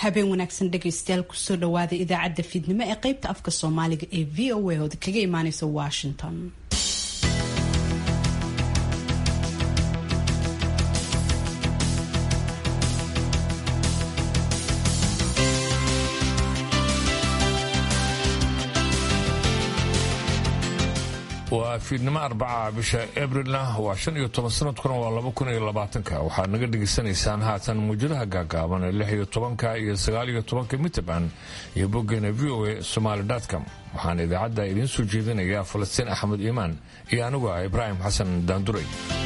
habeen wanaagsan dhegaystayaal kusoo dhawaada idaacadda fiidnimo ee qaybta afka soomaaliga ee v o a ood kaga imaaneysa washington waa fiidnimo arbaca bisha abrilna waa shan iyo toban sanadkuna waa laba kun iyo labaatanka waxaad naga dhegaysanaysaan haatan muujadaha gaagaaban ee lix iyo tobanka iyo sagaal iyo tobanka mitrband iyo boggeena v o a somaali com waxaana idaacadda idiin soo jeedinayaa falastiin axmed iimaan iyo anigu ah ibraahim xasan daanduray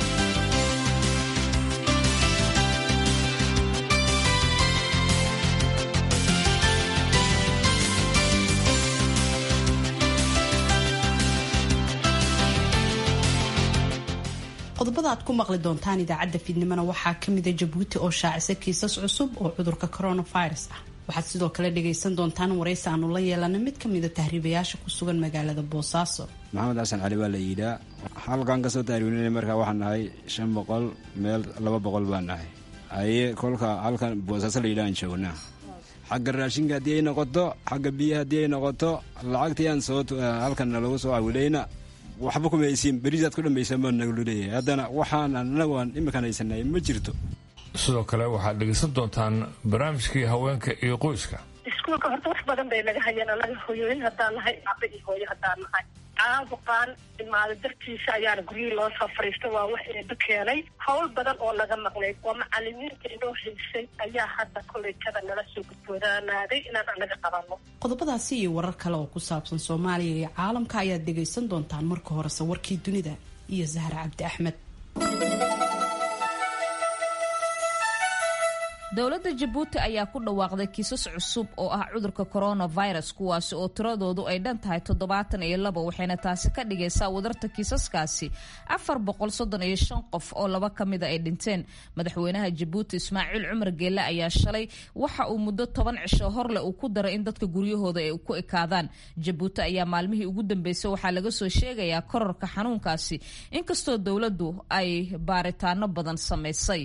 qodobada aad ku maqli doontaan idaacadda fiidnimona waxaa kamida jabuuti oo shaacisa kiisas cusub oo cudurka coronavirus ah waxaad sidoo kale dhagaysan doontaan waraysi aanu la yeelana mid kamida tahriibayaasha ku sugan magaalada boosaaso maxamed xasan cali baa la yidhaa halkan kasoo tahriibinana markaa waxaan nahay shan boqol meel laba boqol baan nahay haye kolka halkan boosaaso la yidhahaan joognaa xagga raashinka haddii ay noqoto xagga biyaha haddii ay noqoto lacagtii aan soo halkan nalagu soo awilayna waxba kumaysiin berisaad ku dhambaysan baa naglu leeyahay haddana waxaan anagu aan iminkaan haysanay ma jirto sidoo kale waxaad dhegaysan doontaan barnaamijkii haweenka iyo qoyska iskuulka horta wax badan bay naga hayeen anaga hoyooyin haddaan nahay aba iyo hooyo haddaan nahay caabuqaan imaado dartiisa ayaana guryihii loo soo fariista waa wax eeba keenay hawl badan oo naga maqnayd oo macalimiinta inoo haysay ayaa hadda koleyjada nala soo gudboodaanaaday inaan anaga qabanno qodobadaasi iyo warar kale oo ku saabsan soomaaliya iyo caalamka ayaad dhagaysan doontaan marka horese warkii dunida iyo zahra cabdi axmed dowladda jabuuti ayaa ku dhawaaqday kiisas cusub oo ah cudurka coronavirus kuwaasi oo tiradoodu ay dhan tahay toddobaatan iyo labo waxayna taasi ka dhigaysaa wadarta kiisaskaasi afar boqol soddon iyo shan qof oo laba ka mida ay dhinteen madaxweynaha jabuuti ismaaciil cumar geelle ayaa shalay waxa uu muddo toban cisho horle uu ku daray in dadka guryahooda ay ku ekaadaan jabuuti ayaa maalmihii ugu dambeysay waxaa laga soo sheegayaa kororka xanuunkaasi inkastoo dowladdu ay baaritaano badan samaysay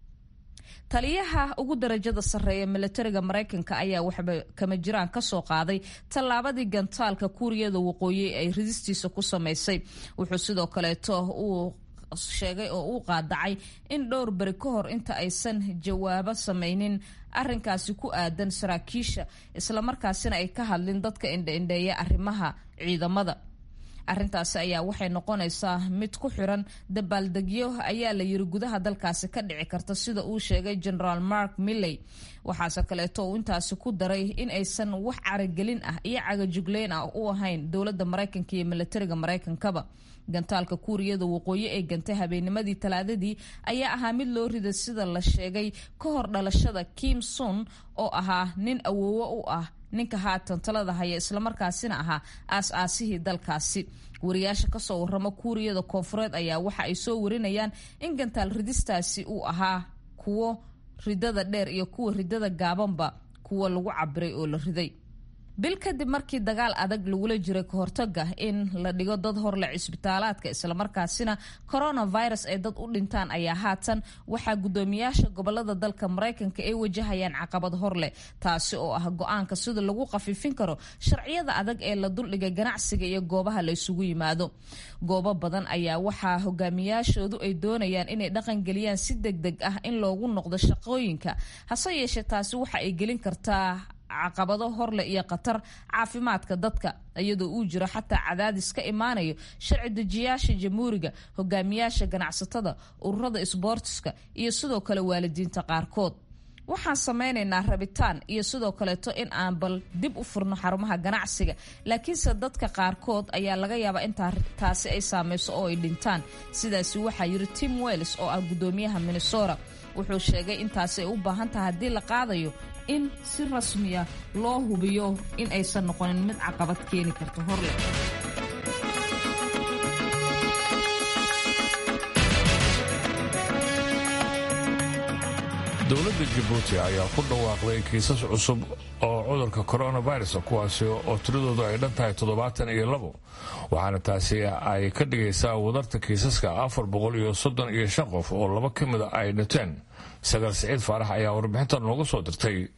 taliyaha ugu darajada sarreeya milatariga maraykanka ayaa waxba kama jiraan kasoo qaaday tallaabadii gantaalka kuuriyada waqooyi ay ridistiisa ku samaysay wuxuu sidoo kaleeto uu sheegay oo uu qaadacay in dhowr beri ka hor inta aysan jawaabo samaynin arinkaasi ku aadan saraakiisha islamarkaasina ay ka hadlin dadka indhaindheeya arrimaha ciidamada arrintaasi ayaa waxay noqonaysaa mid ku xiran dabaaldegyo ayaa la yiri gudaha dalkaasi ka dhici karta sida uu sheegay generaal mark milley waxaase kaleeto uu intaasi ku daray in aysan wax caragelin ah iyo cagajugleyn ah u ahayn dowladda maraykanka iyo milatariga maraykankaba gantaalka kuuriyada waqooyi ee gantay habeennimadii talaadadii ayaa ahaa mid loo riday sida la sheegay ka hor dhalashada kim sun oo ahaa nin awoowo u ah ninka haatan talada haya islamarkaasina ahaa aas-aasihii dalkaasi wariyaasha kasoo waramo kuuriyada koonfureed ayaa waxa ay soo warinayaan in gantaal ridistaasi uu ahaa kuwo ridada dheer iyo kuwa ridada gaabanba kuwa lagu cabiray oo la riday bil kadib markii dagaal adag lagula jiray kahortaga in la dhigo dad horle cisbitaalaadka islamarkaasina coronavirus ay dad u dhintaan ayaa haatan waxaa guddoomiyaasha gobolada dalka maraykanka ay wajahayaan caqabad horleh taasi oo ah go-aanka sida lagu khafiifin karo sharciyada adag ee la duldhigay ganacsiga iyo goobaha la isugu yimaado goobo badan ayaa waxaa hogaamiyaashoodu ay doonayaan inay dhaqangeliyaan si deg deg ah in loogu noqdo shaqooyinka hase yeeshee taasi waxa ay gelin kartaa caqabado horleh iyo khatar caafimaadka dadka iyadoo uu jiro xataa cadaadis ka imaanayo sharci dejiyaasha jamhuuriga hogaamiyaasha ganacsatada ururada isboortiska iyo sidoo kale waalidiinta qaarkood waxaan sameynaynaa rabitaan iyo sidoo kaleeto in aan bal dib u furno xarumaha ganacsiga laakiinse dadka qaarkood ayaa laga yaabaa in taasi ay saameyso oo ay dhintaan sidaasi waxaa yiri tim wells oo ah guddoomiyaha minnesota wuxuu sheegay intaasi ay u baahan tahay haddii la qaadayo in si rasmiya loo hubiyo in aysan noqonin mid caqabad keeni karto horle dowladda jabuuti ayaa ku dhawaaqday kiisas cusub oo cudurka coronavirus kuwaasi oo tiradoodu ay dhan tahay toddobaatan iyo labo waxaana taasi ay ka dhigaysaa wadarta kiisaska afar boqol iyo soddon iyo shan qof oo laba ka mida ay dhinteen sagaal siciid faarax ayaa warbixintan nooga soo dirtay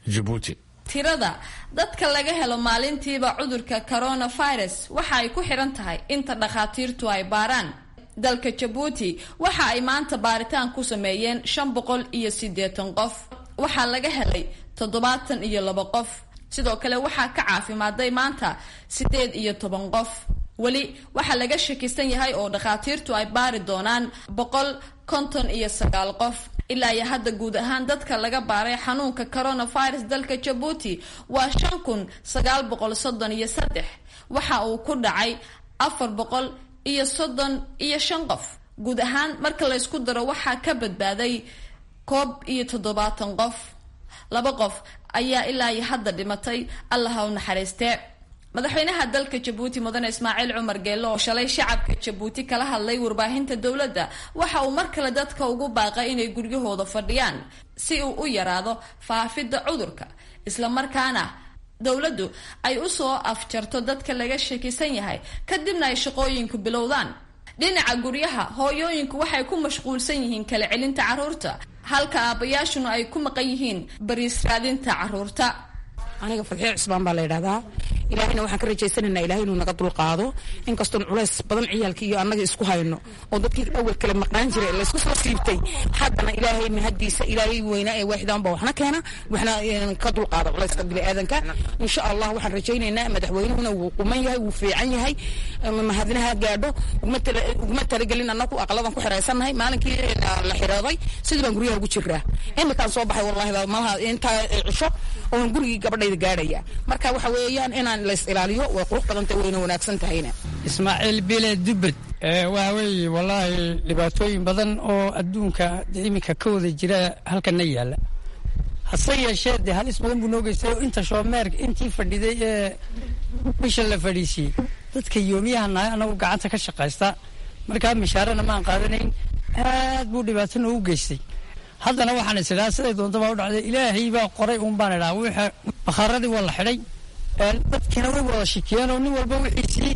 jabuuti tirada dadka laga helo maalintiiba cudurka coronavirus waxa ay ku xiran tahay inta dhakhaatiirtu ay baaraan dalka jabuuti waxa ay maanta baaritaan ku sameeyeen shan boqol iyo siddeetan qof waxaa laga helay toddobaatan iyo laba qof sidoo kale waxaa ka caafimaaday maanta siddeed iyo toban qof weli waxaa laga shakisan yahay oo dhakhaatiirtu ay baari doonaan boqol konton iyo sagaal qof ilaa iyo hadda guud ahaan dadka laga baaray xanuunka coronavirus dalka jabuuti waa shan kun sagaal boqol soddon iyo saddex waxa uu ku dhacay afar boqol iyo soddon iyo shan qof guud ahaan marka laysku daro waxaa ka badbaaday koob iyo toddobaatan qof laba qof ayaa ilaa iyo hadda dhimatay allaha u naxariistee madaxweynaha dalka jabuuti mudane ismaaciil cumar geello oo shalay shacabka jabuuti kala hadlay warbaahinta dowladda waxa uu mar kale dadka ugu baaqay inay guryahooda fadhiyaan si uu u yaraado faafidda cudurka islamarkaana dowladdu ay usoo afjarto dadka laga shakisan yahay kadibna ay shaqooyinku bilowdaan dhinaca guryaha hooyooyinku waxay ku mashquulsan yihiin kala celinta carruurta halka aabbayaashuna ay ku maqan yihiin bariis raadinta carruurta aniga fadxiyo cusbaan baa la yidhahdaa ilaahayna waxaan ka rajaysanaynaa ilahay inuu naga dulqaado inkastoon culays badan ciyaalkii iyo annaga isku hayno oo dadkii awal kale maqnaan jiray laysku soo siibtay haddana ilaahay mahadiisa ilaahay weynaa ee waaxidaan baa waxna keena waxna ka dulqaada culayska biniaadanka insha allah waxaan rajaynaynaa madaxweynuhuna wuu quman yahay wuu fiican yahay mahadinaha gaadho uguma talagelin annagu aqladan ku xiraysannahay maalinkii la xirooday sidii baan guryaha ugu jiraa imikaan soo baxay wallahi malaha intaa cisho oon gurigii gabadhayda gaadhaya marka waxa weeyaan inaan lays ilaaliyo way qurux badanta wayna wanaagsan tahayna ismaaciil bile dubbed waa weeye wallaahi dhibaatooyin badan oo adduunka iminka ka wada jira halkana yaalla hase yeeshee dee halis badan buu noo geystay oo inta shoomeer intii fadhiday ee bisha la fadhiisiyey dadka yoomiyaha nahay anagu gacanta ka shaqaysta markaa mishaarana maan qaadanayn aad buu dhibaato noogu geystay haddana waxaan is idhaha siday doonta baa u dhacday ilaahay baa qoray uun baan idhaha wixii bakhaaradii waa la xidhay dadkiina way wada shikiyeen oo nin walba wixiisii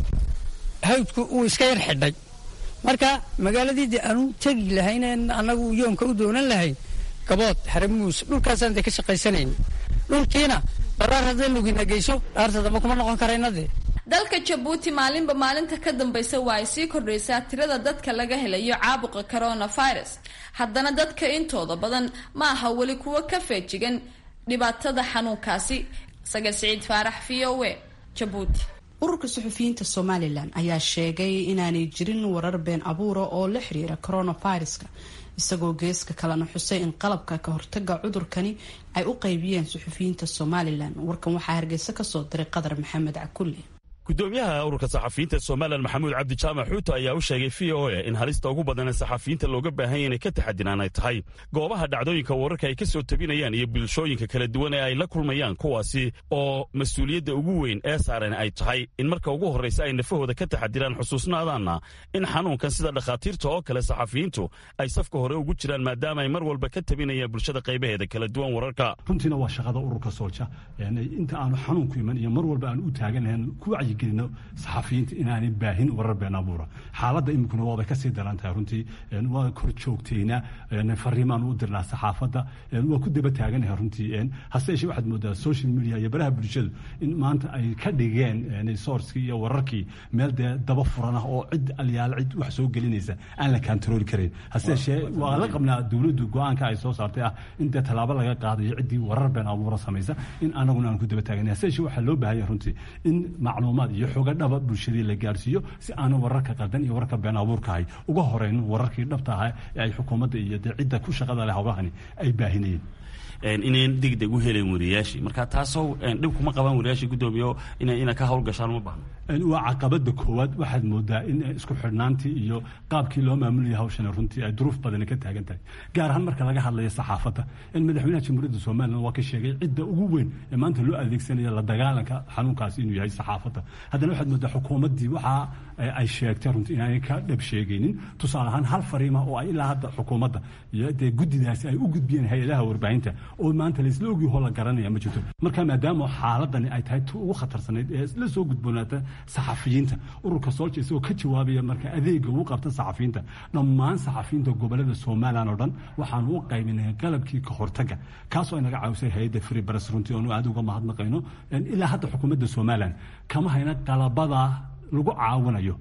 hawdku uu iska yar xidhay marka magaaladii dee aanu tegi lahayn annagu yoomka u doonan lahayn gabood haramuus dhulkaasaan dee ka shaqaysanayn dhulkiina baraar hadday lugina geyso dhaarta damba kuma noqon karayna dee dalka jabuuti maalinba maalinta ka dambaysa waa ay sii kordhaysaa tirada dadka laga helayo caabuqa coronavirus haddana dadka intooda badan ma aha weli kuwo ka feejigan dhibaatada xanuunkaasi saga siciid faarax v o e jabuuti ururka suxufiyiinta somalilan ayaa sheegay inaanay jirin warar been abuura oo la xiriira coronaviruska isagoo geeska kalena xusay in qalabka ka hortaga cudurkani ay u qaybiyeen suxufiyiinta somalilan warkan waxaa hargeysa kasoo diray qadar maxamed cakulle gudoomiyaha ururka saxafiyiinta somalilan maxamuud cabdi jaamac xuuto ayaa u sheegay v o e in halista ugu badan ee saxafiyiinta looga baahanya inay ka taxadiraan ay tahay goobaha dhacdooyinka wararka ay ka soo tabinayaan iyo bulshooyinka kala duwan ee ay la kulmayaan kuwaasi oo mas-uuliyadda ugu weyn ee saaran ay tahay in marka ugu horraysa ay nafahooda ka taxadiraan xusuusnaadaanna in xanuunkan sida dhakhaatiirta oo kale saxafiyiintu ay safka hore ugu jiraan maadaama ay mar walba ka tabinayaan bulshada qaybaheeda kala duwan wararka runtiina waa shaqada ururka soolja inta aanu xanuunku iman iyo mar walba aanu u taaganahan ku wacyi gelino saxafiyiinta inaanay baahin warar been abuura xaaladda iminkuna waabay kasii daran tahay runtii waa kor joogtaynaa fariimaan u dirnaa saxaafadda waa ku daba taaganahay runtii hase yeeshee waxaad moodaa social media iyo baraha bulshadu in maanta ay ka dhigeen sourcekii iyo wararkii meel dee daba furan ah oo cid alyaal cid wax soo gelinaysa aan la kantarooli karayn hase yeeshee waa la qabnaa dowladdu go-aanka ay soo saartay ah in dee tallaabo laga qaadayo ciddii warar been abuura samaysa in anaguna aan ku daba taaganay hase yeeshee waxaa loo baahanya runtii in macluumaad iyo xoga dhaba bulshadii la gaarsiiyo si aanu wararka qaldan iyo wararka been abuurkahay uga horeyn wararkii dhabta ahaa ee ay xukuumadda iyo dee cidda ku shaqada leh howlahani ay baahinayeen inayn degdeg u helen wariyaashii marka taasoo dhib kuma qabaan wariyaashii guddoomiyo ina ka howlgashaan uma baahno waa caqabada koowaad waxaad moodaa in isku xidhnaantii iyo qaabkii loo maamulaya hawshan runtii ay duruuf badani ka taagan tahay gaar ahaan marka laga hadlayo saxaafadda in madaxweynaha jamhuuriyadda somalilan waa ka sheegay cidda ugu weyn ee maanta loo adeegsanaya la dagaalanka xanuunkaasi inuu yahay saxaafadda haddana waxaad moodaa xukuumaddii waxa ay sheegtay runtii inaanay ka dhab sheegaynin tusaale ahaan hal fariima oo ay ilaa hadda xukuumadda iyo dee guddidaasi ay u gudbiyeen hay-adaha warbaahinta oo maanta laisla ogyahoo la garanaya ma jirto marka maadaama xaaladani ay tahay tu ugu khatarsanayd ee la soo gudboonaata saxafiyiinta ururka soolja isagoo ka jawaabaya marka adeega uu qabta saxafiyiinta dhammaan saxafiyiinta gobolada somalilan oo dhan waxaanu u qaybinay qalabkii ka hortaga kaasoo ay naga caawisay hay-adda free press runtii oonu aad uga mahadnaqayno ilaa hadda xukuumadda somalilan kama hayna qalabada lagu caawinayo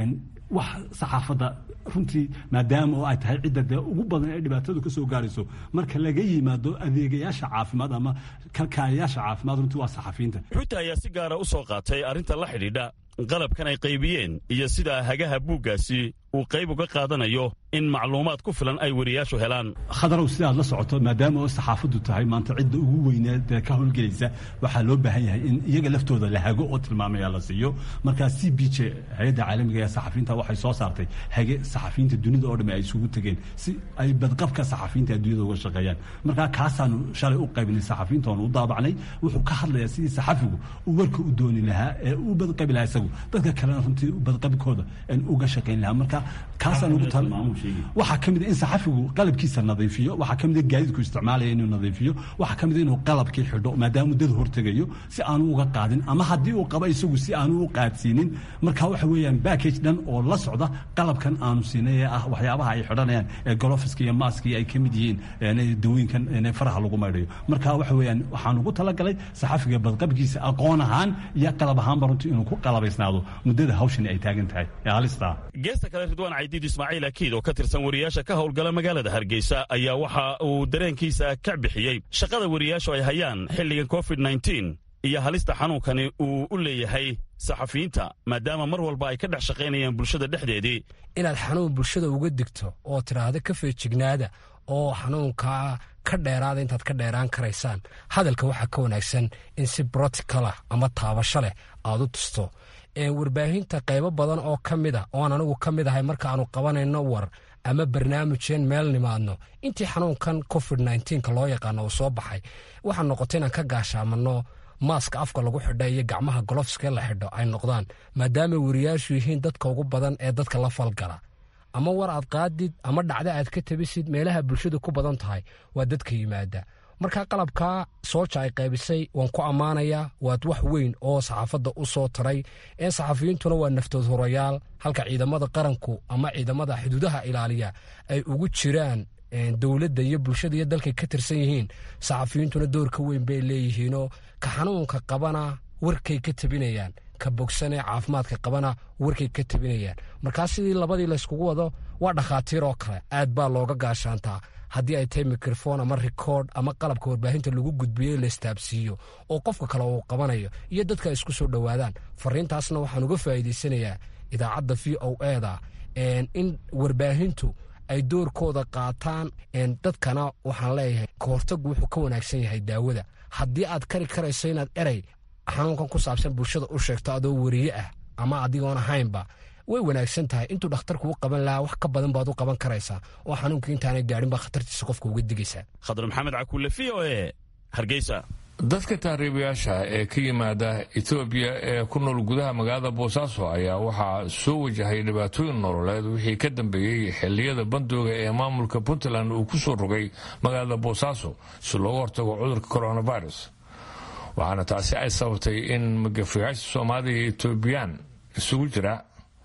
wax saxaafadda runtii maadaama oo ay tahay cidda dee ugu badan ee dhibaatadu ka soo gaarayso marka laga yimaado adeegayaasha caafimaad ama kalkaaliyaasha caafimaad runtii waa saxafiyiinta xuuta ayaa si gaara u soo qaatay arrinta la xidhiidha qalabkan ay qaybiyeen iyo sida hagaha buuggaasi uu qayb uga qaadanayo in macluumaad ku filan ay wariyaashu helaan khadarow sidaad la socoto maadaama oo saxaafaddu tahay maanta cidda ugu weyneed ee ka howlgelaysa waxaa loo baahan yahay in iyaga laftooda la hago oo tilmaamaya la siiyo markaa c b j hay-adda caalamiga ee saxafiyiinta waxay soo saartay hage saxafiyiinta dunida oo dham ay isugu tegeen si ay badqabka saxafiyiinta adduunyada uga shaqeeyaan markaa kaasaanu shalay u qaybinay saxafiyiinta oonu u daabacnay wuxuu ka hadlayaa sidii saxafigu uu warka u dooni lahaa ee u badqabi lahaa isagu dadka kalena runtii badqabkooda uga shaqayn lahaa marka kaasaan ugu tal waxaa ka mid in saxafigu qalabkiisa nadiifiyo waxaa ka mid gaadiidku isticmaalaya inuu nadiifiyo waxaa ka mid inuu qalabkii xidho maadaama dad hortegayo si aanu uga qaadin ama haddii uu qabo isagu si aanu u qaadsiinin marka waxa weeyaan backage dhan oo la socda qalabkan aanu siinay ee ah waxyaabaha ay xidhanayaan ee golofiska iyo maaskii ay ka mid yihiin dawooyinkan faraha lagu maydhayo marka waxa weeyaan waxaan ugu talagalay saxafiga badqabkiisa aqoon ahaan iyo qalab ahaanba runtii inuu ku qalabaysnaado muddada hawshani ay taagan tahay ee halistaa geesta kale ridwaan caydiid ismaaciil akiid oo ka tirsan wariyaasha ka howlgala magaalada hargeysa ayaa waxa uu dareenkiisa ka bixiyey shaqada wariyaashu ay hayaan xilligan covid nneteen iyo halista xanuunkani uu u leeyahay saxafiyiinta maadaama mar walba ay ka dhex shaqaynayaan bulshada dhexdeedii inaad xanuun bulshada uga digto oo tidhaahdo ka feejignaada oo xanuunkaa ka dheeraada intaad ka dheeraan karaysaan hadalka waxaa ka wanaagsan in si broticalah ama taabasho leh aad u tusto warbaahinta qaybo badan oo ka mid a ooan anigu ka mid ahay markaaanu qabanayno war ama barnaamijeen meel nimaadno intii xanuunkan covid nnteenka loo yaqaano uu soo baxay waxaa noqotay inaan ka gaashaamanno maaska afka lagu xidha iyo gacmaha golofska la xidho ay noqdaan maadaama wariyaashu yihiin dadka ugu badan ee dadka la falgala ama war aad qaadid ama dhacdo aad ka tabisid meelaha bulshadu ku badan tahay waa dadka yimaada markaa qalabkaa sooja ay qaybisay waan ku ammaanayaa waad wax weyn oo saxaafadda u soo taray ee saxafiyiintuna waa naftood horayaal halka ciidamada qaranku ama ciidamada xuduudaha ilaaliya ay ugu jiraan dowladda iyo bulshada iyo dalkay ka tirsan yihiin saxafiyiintuna doorka weyn bay leeyihiinoo ka xanuunka qabana warkay ka tabinayaan ka bogsanee caafimaadka qabana warkay ka tabinayaan markaa sidii labadii layskugu wado waa dhakhaatiir oo kale aad baa looga gaashaantaa haddii ay tahay mikrofon ama rikoord ama qalabka warbaahinta lagu gudbiyo laystaabsiiyo oo qofka kale uu qabanayo iyo dadka ay isku soo dhowaadaan fariintaasna waxaan uga faa'iidaysanayaa idaacadda v o eda in warbaahintu ay doorkooda qaataan dadkana waxaan leeyahay kahortagu wuxuu ka wanaagsan yahay daawada haddii aad kari karayso inaad erey xanuunkan ku saabsan bulshada u sheegto adoo wariye ah ama adigoon ahaynba way wanaagsan tahay intuu dhakhtarku u qaban lahaa wax ka badan baad u qaban karaysaa oo xanuunka intaanay gaadhin baa khatartiisa qofka uga digaysaa khadar maxamed cakuule v o e hargeysa dadka taariibayaasha ee ka yimaada etoobiya ee ku nool gudaha magaalada boosaaso ayaa waxaa soo wajahay dhibaatooyin nololeed wixii ka dambeeyey xilliyada bandooga ee maamulka puntland uu ku soo rogay magaalada boosaaso si looga hortago cudurka coronavirus waxaana taasi ay sababtay in magafayaasha soomaalida iyo etoobiyaan isugu jira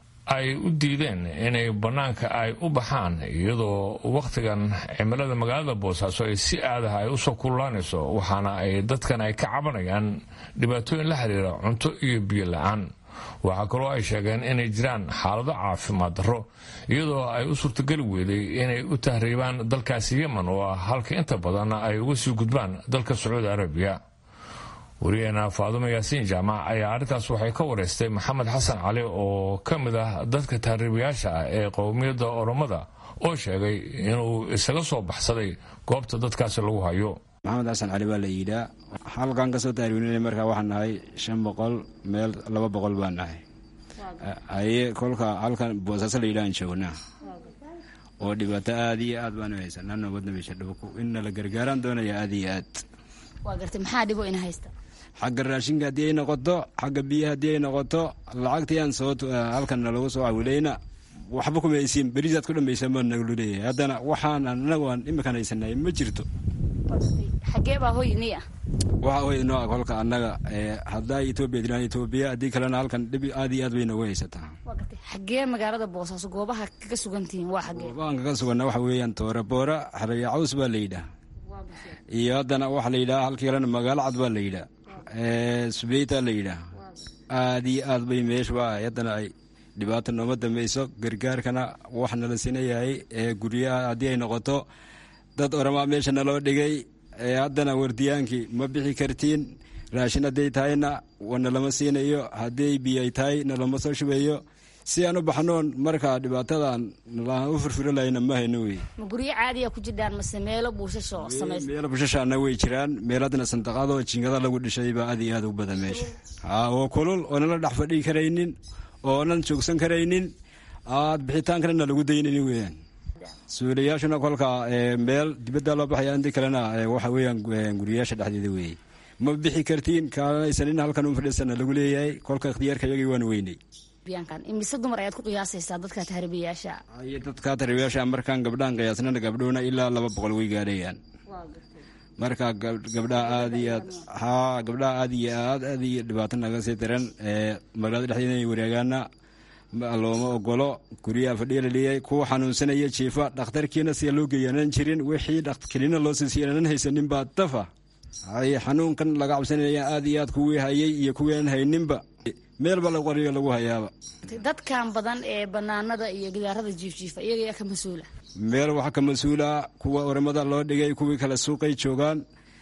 ay u diideen inay bannaanka ay u baxaan iyadoo wakhtigan cimilada magaalada boosaaso ay si aadaha ay usoo kululaanayso waxaana ay dadkan ay ka cabanayaan dhibaatooyin la xiriira cunto iyo biyo la-aan waxaa kaloo ay sheegeen inay jiraan xaalado caafimaad darro iyadoo ay u suurtageli weyday inay u tahriibaan dalkaasi yemen oo ah halka inta badan ay uga sii gudbaan dalka sacuudi arabiya wariyaheena faadumo yaasiin jaamac ayaa arrintaas waxay ka wareystay maxamed xasan cali oo ka mid ah dadka taariibayaasha ah ee qowmiyadda oromada oo sheegay inuu isaga soo baxsaday goobta dadkaasi lagu hayo maxamed xasan cali baa la yidhaa halkan kasoo taariibinay markaa waxaan nahay shan boqol meel laba boqol baan nahay aye kolka halkan boosaaso la yidhahan joognaa oo dhibaato aada iyo aad baanu haysanaa nabadna meesha dhibku inna la gargaaraan doonaya aada iyo aad waa gartay maxaa dhibo ina haysta xagga raashinka haddii ay noqoto xagga biyaha haddii ay noqoto lacagtii aan soo halkan nalagu soo cawilayna waxba kuma haysiin berisaad ku dhambaysan baa naglu leeyahay haddana waxaan anagu aan iminkan haysanay ma jirto xagee baa hoy nii ah waxa hoy inoo ah kolka annaga haddaa etoobiya jiraan etoobiya haddii kalena halkan dhib aad iyo aad bay noogu haysataa xagee magaalada boosaaso goobaha kaga sugantihiin waa xagee goobahan kaga suganna waxa weeyaan tooreboora xareeya caws baa la yidhaah iyo haddana waxaa la yidhaha halkii kalena magaalo cad baa la yidhaah subeyta la yidhaah aad iyo aad bay meeshu ahay haddana ay dhibaata nooma dambayso gargaarkana wax nala sinayahay ee guryaha haddii ay noqoto dad oramaa meesha naloo dhigay haddana wardiyaankii ma bixi kartiin raashin hadday tahayna nalama siinayo hadday biyay tahay nalama soo shubayo si aan u baxnoon markaa dhibaatadan nalaan u furfuri lahayna ma hayno wey ma guryo caadiya ku jirdhaan mase meelo buushasho samaysa meelo bushashaana way jiraan meel haddana sandaqadoo jingada lagu dhishay baa aad iyo aad u badan meesha haa oo kulul oonan la dhex fadhii karaynin oonan joogsan karaynin aad bixitaankana na lagu daynaynin weeyaan suulayaashuna kolka meel dibadda loo baxaya intii kalena waxa weeyaan guriyaasha dhexdeeda weeye ma bixi kartiin kaalanaysanin halkan un fadhiisana lagu leeyahay kolka ikhtiyaarka iyagii waan weynay imise dumar ayaad ku qiyaasaysaa dadka tahriibayaasha iyo dadka tahriibayaasha markaan gabdhaan qiyaasnana gabdhuhuna ilaa laba boqol way gaadhayaan marka gabdhaha aad iyo aad haa gabdhaha aad iyo aad aad iyo dhibaato naga sii daran magaalada dhexdeeda inay wareegaana looma ogolo guryaha fadhiya la leeyahay kuwa xanuunsanaya jiifa dhakhtarkiina siya loo geeyaanan jirin wixii kelina loo siisiyaanan haysanin baa dafa hay xanuunkan laga cabsanaya aad iyo aad kuwii hayay iyo kuwii aan hayninba meelba la qoriyo lagu hayaaba dadkan badan ee banaanada iyo gidaarada jiifjiifa iyaga yaa ka mas-uula meel waxaa ka mas-uula kuwa oramada loo dhigay kuwii kale suuqay joogaan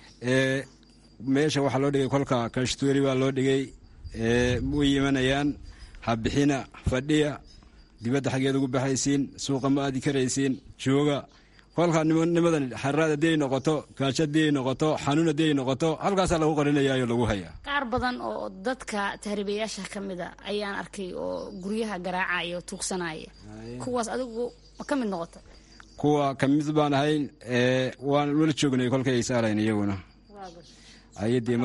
meesha waxaa loo dhigay kolka kashtuuri baa loo dhigay way imanayaan habixina fadhiya dibadda xaggeed ugu baxaysiin suuqa ma aadi karaysiin jooga kolkaa nimadan xaraad haddii ay noqoto gaajo haddii ay noqoto xanuun haddii ay noqoto halkaasaa lagu qarinayaayo lagu hayaa qaar badan oo dadka tahriibayaasha ka mida ayaan arkay oo guryaha garaacaya oo tuugsanaya kuwaas adigu ma ka mid noqota kuwa ka mid baan ahayn waan wala joognay kolkay ay saalayn iyaguna ayadii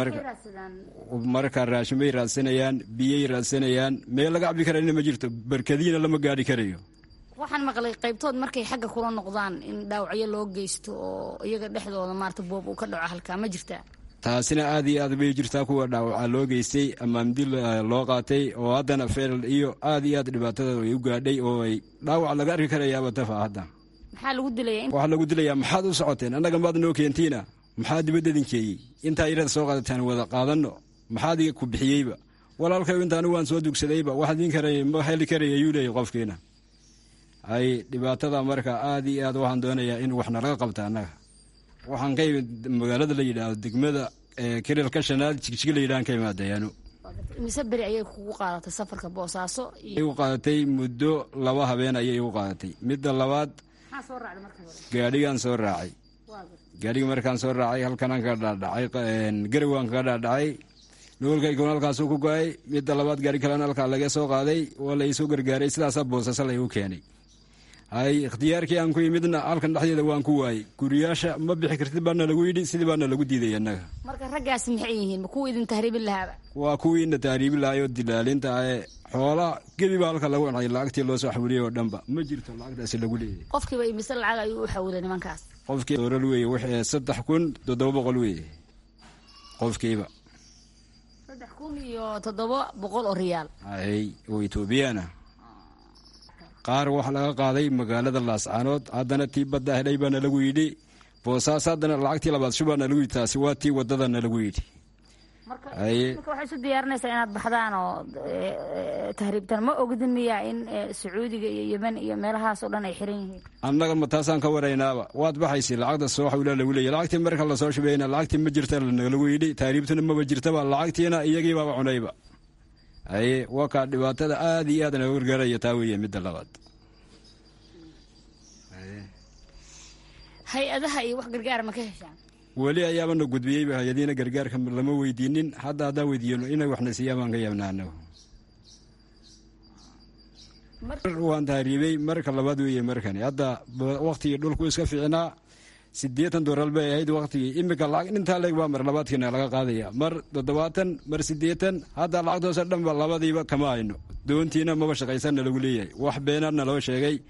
marka raashin bay raadsanayaan biyay raadsanayaan meel laga cabbi karayna ma jirto barkadiina lama gaadhi karayo waxaan maqlay qaybtood markay xagga kula noqdaan in dhaawacyo loo geysto oo iyaga dhexdooda maarata boob uu ka dhaco halkaa ma jirtaa taasina aad iyo aad bay jirtaa kuwa dhaawaca loo geystay ama mdi loo qaatay oo haddana feel iyo aad iyo aad dhibaatada ay u gaadhay oo ay dhaawac laga arki karayaaba tafa hadda maxaa lagu dilaya waxaa lagu dilayaa maxaad u socoteen annaga maad noo keentiina maxaa dibadda idinkeeyey intaa yarada soo qaadataan wada qaadanno maxaa adiga ku bixiyeyba walaalkayo intaanu waan soo dugsadayba wax idin karay ma heli karaya ayuu leeyahy qofkiina hay dhibaatada marka aad iyo aad waxaan doonayaa in wax nalaga qabta annaga waxaan ka imid magaalada la yidhaahdo degmada kirilka shanaad jigjig la yidhahan ka imaadayaano mise beri ayay kugu qaadatay safarka boosaaso igu qaadatay muddo laba habeen ayay igu qaadatay midda labaad maxaa soo raacday marka hore gaadhigaan soo raacay gaadhigi markaan soo raacay halkanaan kaga dhaadhacay garawaan kaga dhaadhacay noolkayguna halkaasuu ku go-ay midda labaad gaari kalena halkaa laga soo qaaday waa la iisoo gargaaray sidaasaa boosasa laygu keenay hay ikhtiyaarkii aan ku yimidna halkan dhexdeeda waan ku waayey guriyaasha ma bixi kartid baana lagu yidhi sidii baana lagu diiday annaga marka raggaasi maxay yihiin ma kuwa idin tahriibin lahaaba waa kuwiina tahriibi lahaayoo dilaalinta ahe xoolaa gebi baa halka lagu cunay lacagtii loo soo xawiliyay oo dhanba ma jirto lacagtaasi lagu leeyahy qofkiiba imise lacag ayuu u xawilay nimankaas qofkii dooral weeye wixii saddex kun toddoba boqol weeye qofkiiba saddex kun iyo toddoba boqol oo riyaal hay oo etoobiyana qaar waxaa laga qaaday magaalada laascaanood haddana tii badda helay baana lagu yidhi boosaas haddana lacagtii labaad shubaana lagu yidhi taasi waa tii wadadana lagu yidhi marka waxay isu diyaarinaysaa inaad baxdaan oo tahriibtaan ma ogdin miyaa in sacuudiga iyo yemen iyo meelahaas oo dhan ay xiran yihiin annaga ma taasaan ka waraynaaba waad baxaysa lacagta soo xawila lagu leeyahy lacagtii marka lasoo shubayna lacagtii ma jirta lagu yidhi tahriibtuna maba jirtaba lacagtiina iyagiibaaba cunayba haye waa kaa dhibaatada aad iyo aad naga gargaaraya taa weeye midda labaad hay-adaha iyo wax gargaara ma ka heshaan weli ayaabana gudbiyeyba hay-adiina gargaarka lama weydiinin hadda haddaan weydiiyano inay waxna siiyaan baan ka yaabnaa anagu waan tahriibey marka labaad weeye markani hadda waktigii dhulku iska fiicnaa siddeetan dooral bay ahayd waktigii imika lacag intaa leeg baa mar labaadkiina laga qaadaya mar toddobaatan mar siddeetan hadda lacagtoose dhanba labadiiba kama hayno doontiina maba shaqaysanna lagu leeyahay wax beenaadna loo sheegay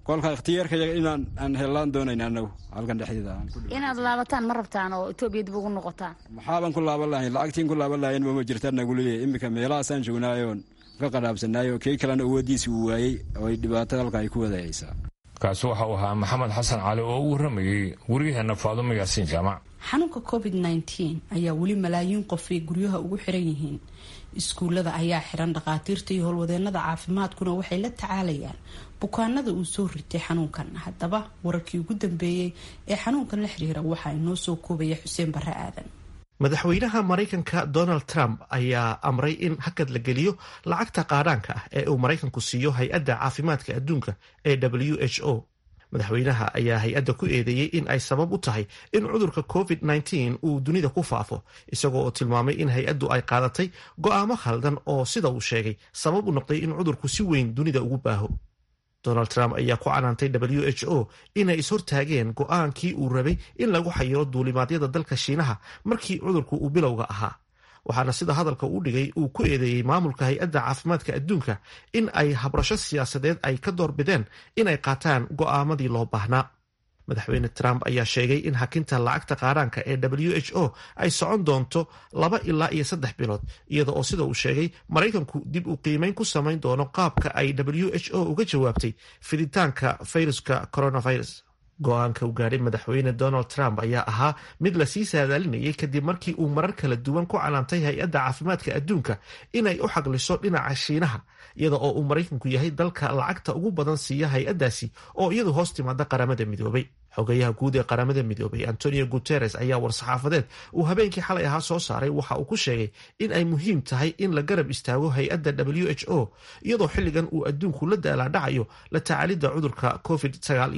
kolka ikhtiyaarkayaga inaan aan hellaan doonayn anagu halkan dhexdeeda inaad laabataan ma rabtaan oo etoobiya dib ugu noqotaan maxaaban ku laaban lahayn lacagtiin ku laaban lahayn mama jirtaan nagu leeyahay iminka meelahaasaan joognaayoo ka qadhaabsanaayo kii kalena awooddiisi uu waayey oo ay dhibaato halka ay ku wadahaysaa kaasi waxa uu ahaa maxamed xasan cali oo u warramayey waryaheena faadumo yaasiin jaamac xanuunka covid nteen ayaa weli malaayiin qof ay guryaha ugu xiran yihiin iskuullada ayaa xiran dhakhaatiirta iyo howlwadeenada caafimaadkuna waxay la tacaalayaan bukaanada uu soo ritay xanuunkan haddaba wararkii ugu dambeeyey ee xanuunkan la xiriira waxaa inoo soo koobaya xuseen barre aadan madaxweynaha maraykanka donald trump ayaa amray in hakad la geliyo lacagta qaadhaanka ah ee uu maraykanku siiyo hay-adda caafimaadka adduunka ee w h o madaxweynaha ayaa hay-adda ku eedeeyey in ay sabab u tahay in cudurka covid uu dunida ku faafo isagoo oo tilmaamay in hay-addu ay qaadatay go'aamo khaldan oo sida uu sheegay sabab u noqday in cudurku si weyn dunida ugu baaho donald trump ayaa ku canaantay w h o inay ishortaageen go'aankii uu rabay in lagu xayiro duulimaadyada dalka shiinaha markii cudurku uu bilowga ahaa waxaana sida hadalka u dhigay uu ku eedeeyey maamulka hay-adda caafimaadka adduunka in ay habrasho siyaasadeed ay ka doorbideen inay qaataan go'aamadii loo baahnaa madaxweyne trump ayaa sheegay in hakinta lacagta qaadhaanka ee w h o ay socon doonto laba ilaa iyo saddex bilood iyada oo sida uu sheegay maraykanku dib u qiimeyn ku samayn doono qaabka ay w h o uga jawaabtay fiditaanka fayruska coronavirus go-aanka uu gaadhay madaxweyne donald trump ayaa ahaa mid lasii saadaalinayay kadib markii uu marar kala duwan ku canaantay hay-adda caafimaadka adduunka inay u xagliso dhinaca shiinaha iyada oo uu maraykanku yahay dalka lacagta ugu badan siiya hay-addaasi oo iyadu hoos timaada qaramada midoobay xogayaha guud ee qaramada midoobay antonio guteres ayaa war-saxaafadeed uu habeenkii xalay ahaa soo saaray waxa uu ku sheegay in ay muhiim tahay in la garab istaago hay-adda w h o iyadoo xilligan uu adduunku la daalaadhacayo la tacaalidda cudurka covid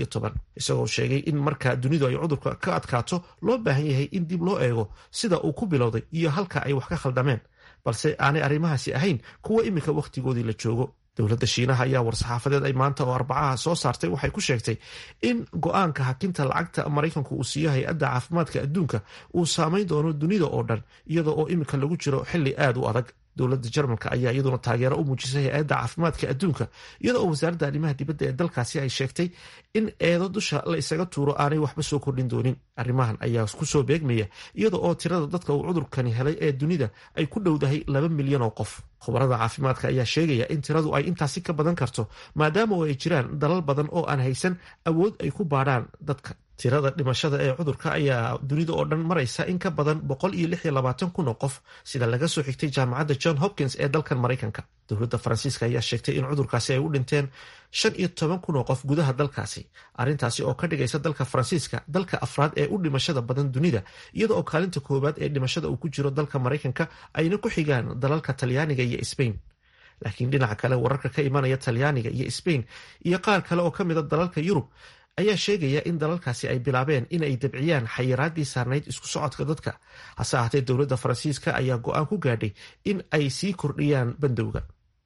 isagoo sheegay in marka dunidu ay cudurka ka adkaato loo baahan yahay in dib loo eego sida uu ku bilowday iyo halka ay wax ka khaldameen balse aanay arrimahaasi ahayn kuwa iminka wakhtigoodii la joogo dowladda shiinaha ayaa war-saxaafadeed ay maanta oo arbacaha soo saartay waxay ku sheegtay in go-aanka hakinta lacagta maraykanku uu siiyo hay-adda caafimaadka adduunka uu saameyn doono dunida oo dhan iyada oo iminka lagu jiro xili aad u adag dowladda jarmalka ayaa iyaduna taageero u muujisay hay-adda caafimaadka adduunka iyada oo wasaaradda arrimaha dibadda ee dalkaasi ay sheegtay in eedo dusha la isaga tuuro aanay waxba soo kordhin doonin arrimahan ayaa kusoo beegmaya iyada oo tirada dadka uu cudurkani helay ee dunida ay ku dhowdahay laba milyan oo qof khubarada caafimaadka ayaa sheegaya in tiradu ay intaasi ka badan karto maadaama oo ay jiraan dalal badan oo aan haysan awood ay ku baadhaan dadka tirada dhimashada ee cudurka ayaa dunida oo dhan maraysa in ka badan boqol iyo lix iyo labaatan kun oo qof sida laga soo xigtay jaamacadda john hopkins ee dalkan maraykanka dowladda faransiiska ayaa sheegtay in cudurkaasi ay u dhinteen shan iyo toban kun oo qof gudaha dalkaasi arrintaasi oo ka dhigaysa dalka faransiiska dalka afraad ee u dhimashada badan dunida iyada oo kaalinta koowaad ee dhimashada uu ku jiro dalka maraykanka ayna ku xigaan dalalka talyaaniga iyo sbain laakiin dhinaca kale wararka ka imanaya talyaaniga iyo sbain iyo qaar kale oo ka mida dalalka yurub ayaa sheegaya in dalalkaasi ay bilaabeen inay dabciyaan xayiraadii saarnayd isku socodka dadka hase ahaatee dowladda faransiiska ayaa go-aan ku gaadhay in ay sii kordhiyaan bandowga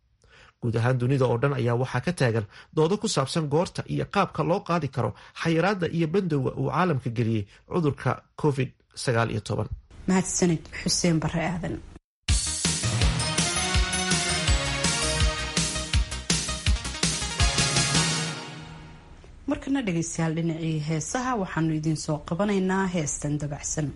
guud ahaan dunida oo dhan ayaa waxaa ka taagan doodo ku saabsan goorta iyo qaabka loo qaadi karo xayiraadda iyo bandowga uu caalamka geliyey cudurka covid mahadsanid xuseen bare aadan markana dhegaystayaal dhinacii heesaha waxaanu idiin soo qabanaynaa heestan dabacsan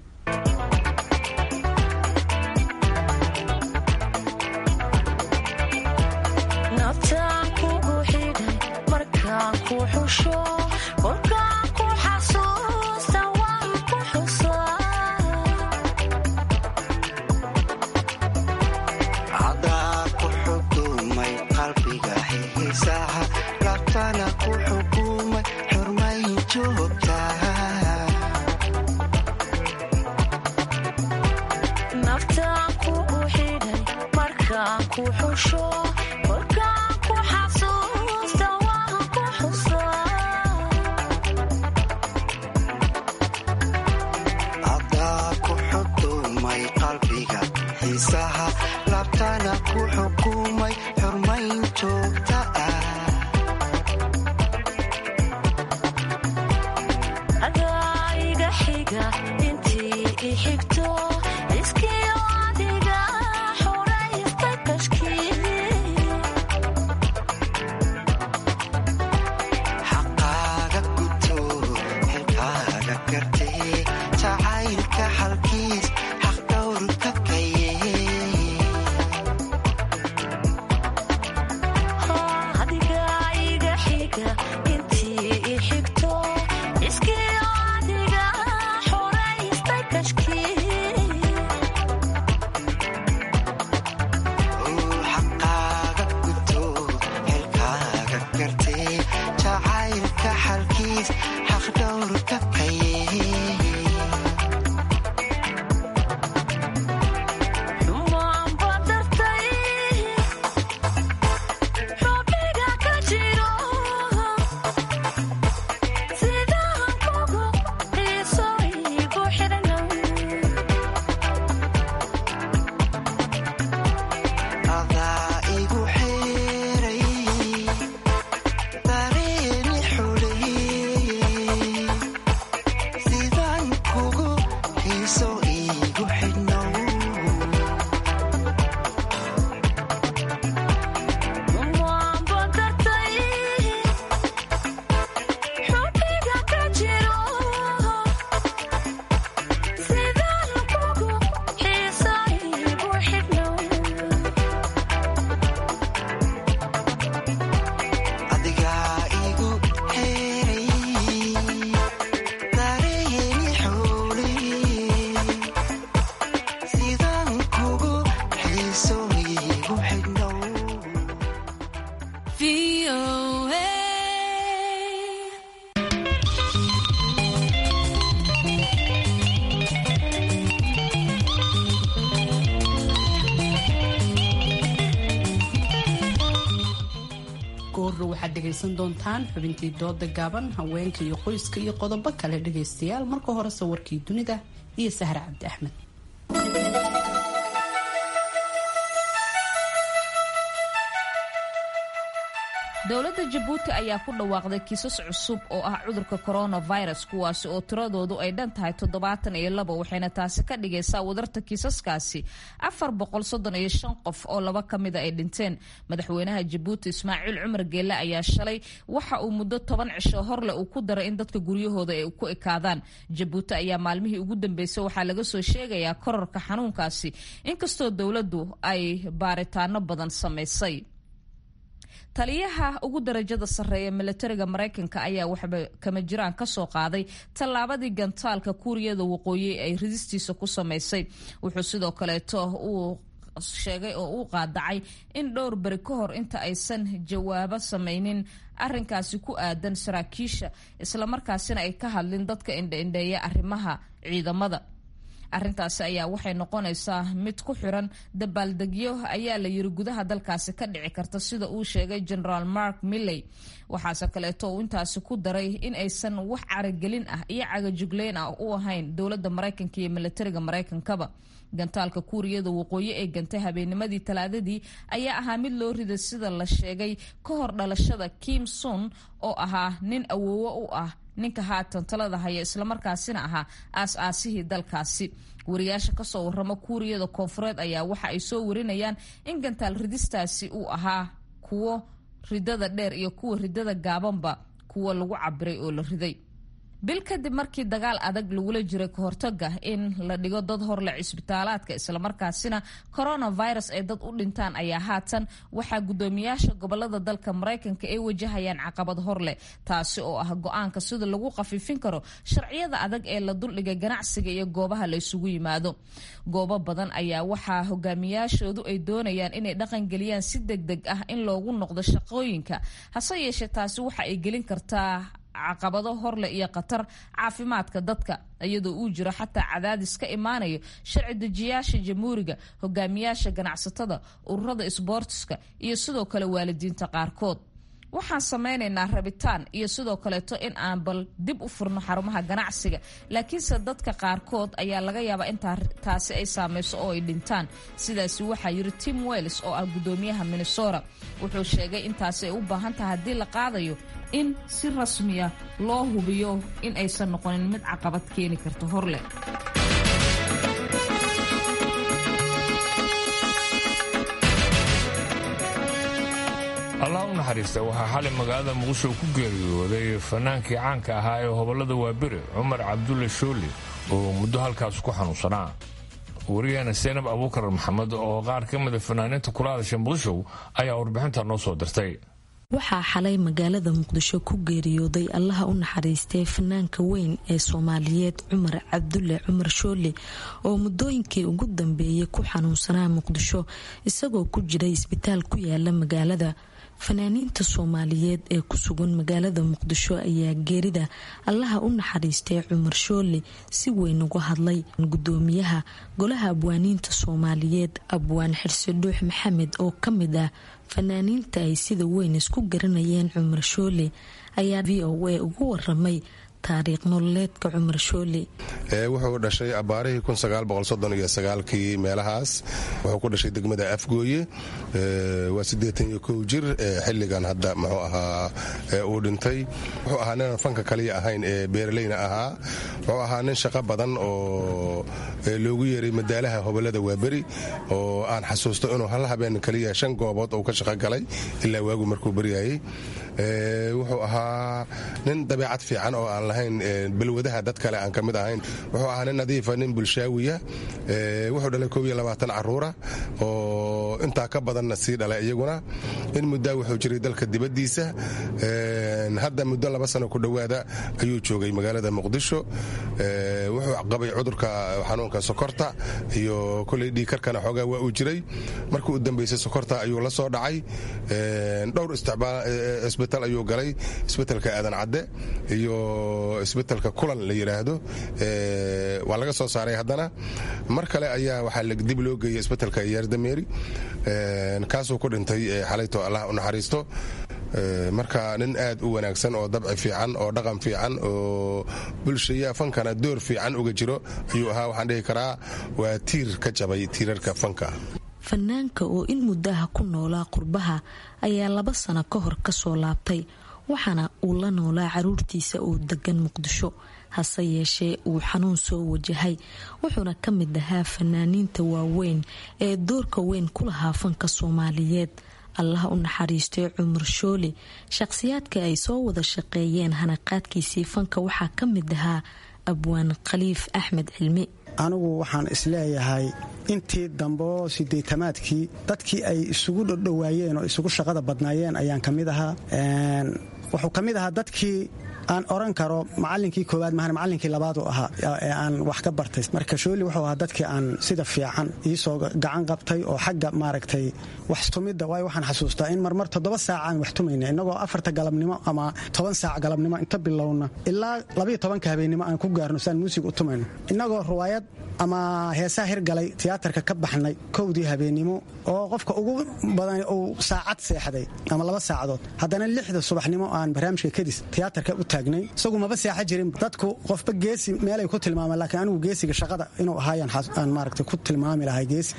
xaq goorro waxaad dhegaysan doontaan xubintii dooda gaaban haweenka iyo qoyska iyo qodobo kale dhagaystayaal marka hore sawirkii dunida iyo sahre cabdi axmed dowladda jabuuti ayaa ku dhawaaqday kiisas cusub oo ah cudurka coronavirus kuwaasi oo tiradoodu ay dhan tahay toddobaatan iyo labo waxayna taasi ka dhigaysaa wadarta kiisaskaasi afar boqol soddon iyo shan qof oo laba ka mida ay dhinteen madaxweynaha jabuuti ismaaciil cumar geelle ayaa shalay waxa uu muddo toban cisho horle uu ku daray in dadka guryahooda ay ku ekaadaan jabuuti ayaa maalmihii ugu dambeysay waxaa laga soo sheegayaa korarka xanuunkaasi inkastoo dowladdu ay baaritaano badan samaysay taliyaha ugu darajada sarreeya milatariga maraykanka ayaa waxba kama jiraan kasoo qaaday tallaabadii gantaalka kuuriyada waqooyi ay ridistiisa ku samaysay wuxuu sidoo kaleeto uu sheegay oo uu qaadacay in dhowr beri ka hor inta aysan jawaabo samaynin arinkaasi ku aadan saraakiisha islamarkaasina ay ka hadlin dadka indhaindheeya arrimaha ciidamada arrintaasi ayaa waxay noqonaysaa mid ku xiran dabaaldegyo ayaa la yiri gudaha dalkaasi ka dhici karta sida uu sheegay generaal mark milley waxaase kaleeto uu intaasi ku daray in aysan wax caragelin ah iyo cagajugleyn ah u ahayn dowladda maraykanka iyo milatariga maraykankaba gantaalka kuuriyada waqooyi ee gantay habeennimadii talaadadii ayaa ahaa mid loo riday sida la sheegay ka hor dhalashada kim sun oo ahaa nin awoowo u ah ninka haatan talada haya islamarkaasina ahaa aas-aasihii dalkaasi wariyaasha kasoo warama kuuriyada koonfureed ayaa waxa ay soo warinayaan in gantaal ridistaasi uu ahaa kuwo ridada dheer iyo kuwa ridada gaabanba kuwo lagu cabiray oo la riday bil kadib markii dagaal adag lagula jiray kahortaga in la dhigo dad horle cisbitaalaadka islamarkaasina coronavirus ay dad u dhintaan ayaa haatan waxaa gudoomiyaasha gobolada dalka maraykanka ay wajahayaan caqabad horleh taasi oo ah go-aanka sida lagu khafiifin karo sharciyada adag ee la duldhigay ganacsiga iyo goobaha la isugu yimaado goobo badan ayaa waxaa hogaamiyaashoodu ay doonayaan inay dhaqangeliyaan si deg deg ah in loogu noqdo shaqooyinka hase yeeshee taasi waxa ay gelin kartaa caqabado horleh iyo khatar caafimaadka dadka iyadoo uu jiro xataa cadaadis ka imaanayo sharci dejiyaasha jamhuuriga hogaamiyaasha ganacsatada ururada isboortiska iyo sidoo kale waalidiinta qaarkood waxaan samaynaynaa rabitaan iyo sidoo kaleeto in aan bal dib u furno xarumaha ganacsiga laakiinse dadka qaarkood ayaa laga yaabaa in taasi ay saameyso oo ay dhintaan sidaasi waxaa yiri tim wells oo ah gudoomiyaha minnesota wuxuu sheegay intaasi ay u baahan tahay haddii la qaadayo in si rasmiya loo hubiyo in aysan noqonin mid caqabad keeni karta horleh allah u naxariista waxaa xalay magaalada muqdisho ku geeriyooday fanaankii caanka ahaa ee hobollada waabire cumar cabdulle shooli oo muddo halkaas ku xanuunsanaa wariyaheena seenab abuukar maxamed oo qaar ka mida fanaaniinta kula hadasha muqdisho ayaa warbixinta noo soo dirtay waxaa xalay magaalada muqdisho ku geeriyooday allaha u naxariistay fanaanka weyn ee soomaaliyeed cumar cabdulle cumar shoole oo muddooyinkii ugu dambeeyay ku xanuunsanaa muqdisho isagoo ku jiray isbitaal ku yaala magaalada fanaaniinta soomaaliyeed ee ku sugan magaalada muqdisho ayaa geerida allaha u naxariistay cumar shoole si weyn uga hadlay gudoomiyaha golaha abwaaniinta soomaaliyeed abwaan xirse dhuux maxamed oo ka mid ah fanaaniinta ay sida weyn isku garanayeen cumar shoole ayaa v o a ugu waramay taariikh nololeedka cumar shooli wuxuu dhashay abaarihii kii meelahaas wuxuu ku dhashay degmada afgooye waa siddeetan iyo kow jir xilligan hadda muxuu ahaa uu dhintay wuxuu ahaa ninaan fanka kaliya ahayn ee beeraleyna ahaa wuxuu ahaa nin shaqo badan oo loogu yeeray madaalaha hobolada waaberi oo aan xasuusto inuu hal habeen kaliya shan goobood uu ka shaqo galay ilaa waagu markuu baryayey wuxuu ahaa nin dabeecad fiican oo aan lahayn balwadaha dad kale aan ka mid ahayn wuxuu ahaa nin nadiifa nin bulshaawiya wuxuu dhalay kow iyo labaatan caruura oo intaa ka badanna sii dhalay iyaguna in muddaa wuxuu jiray dalka dibaddiisa hadda muddo laba sano ku dhowaada ayuu joogay magaalada muqdisho wuxuu qabay cudurka xanuunka sokorta iyo koley dhiikarkana xoogaa waa uu jiray markii u dambaysay sokorta ayuu la soo dhacay dhowr isbitaal ayuu galay isbitelka aadan cadde iyo isbitelka kulan la yidhaahdo waa laga soo saaray haddana mar kale ayaa waxaa dib loo geeyey isbitelka yaardameeri kaasuu ku dhintay xalayto allah u naxariisto marka nin aad u wanaagsan oo dabci fiican oo dhaqan fiican oo bulshaya fankana door fiican uga jiro ayuu ahaa waxaan dhihi karaa waa tiir ka jabay tiirarka fanka fanaanka oo in muddaha ku noolaa qurbaha ayaa laba sano ka hor kasoo laabtay waxaana uu la noolaa caruurtiisa oo degan muqdisho hase yeeshee uu xanuun soo wajahay wuxuuna ka mid ahaa fanaaniinta waaweyn ee doorka weyn ku lahaa fanka soomaaliyeed allaha u naxariistay cumar shooli shaqhsiyaadka ay soo wada shaqeeyeen hanaqaadkiisii fanka waxaa ka mid ahaa abwaan khaliif axmed cilmi anigu waxaan isleeyahay intii dambeoo sideetamaadkii dadkii ay isugu dhodhowaayeen oo isugu shaqada badnaayeen ayaan ka mid ahaa wuxuu ka mid ahaa dadkii aan oran karo macalinkii koowaad mahan macalinkii labaad u ahaa ee aan wax ka bartay marka shooli wuxuu ahaa dadkii aan sida fiican iisoo gacan qabtay oo xagga maaragtay wax tumidda waayo waxaan xasuustaa in marmar toddoba saaca aan wax tumayna innagoo afarta galabnimo ama toban saac galabnimo inta bilowna ilaa labayo tobanka habeennimo aan ku gaarno siaan muusig u tumayno innagoo ruwaayad ama heesaa hirgalay tiyaatarka ka baxnay kowdii habeennimo oo qofka ugu badan uu saacad seexday ama laba saacadood haddana lixda subaxnimo aan barnaamijka kadis tiyaatarka u taagnay isagu maba seexa jirin dadku qofba geesi meelay ku tilmaamaan laakiin anigu geesiga shaqada inuu ahaayaan maaragtay ku tilmaami lahay geesi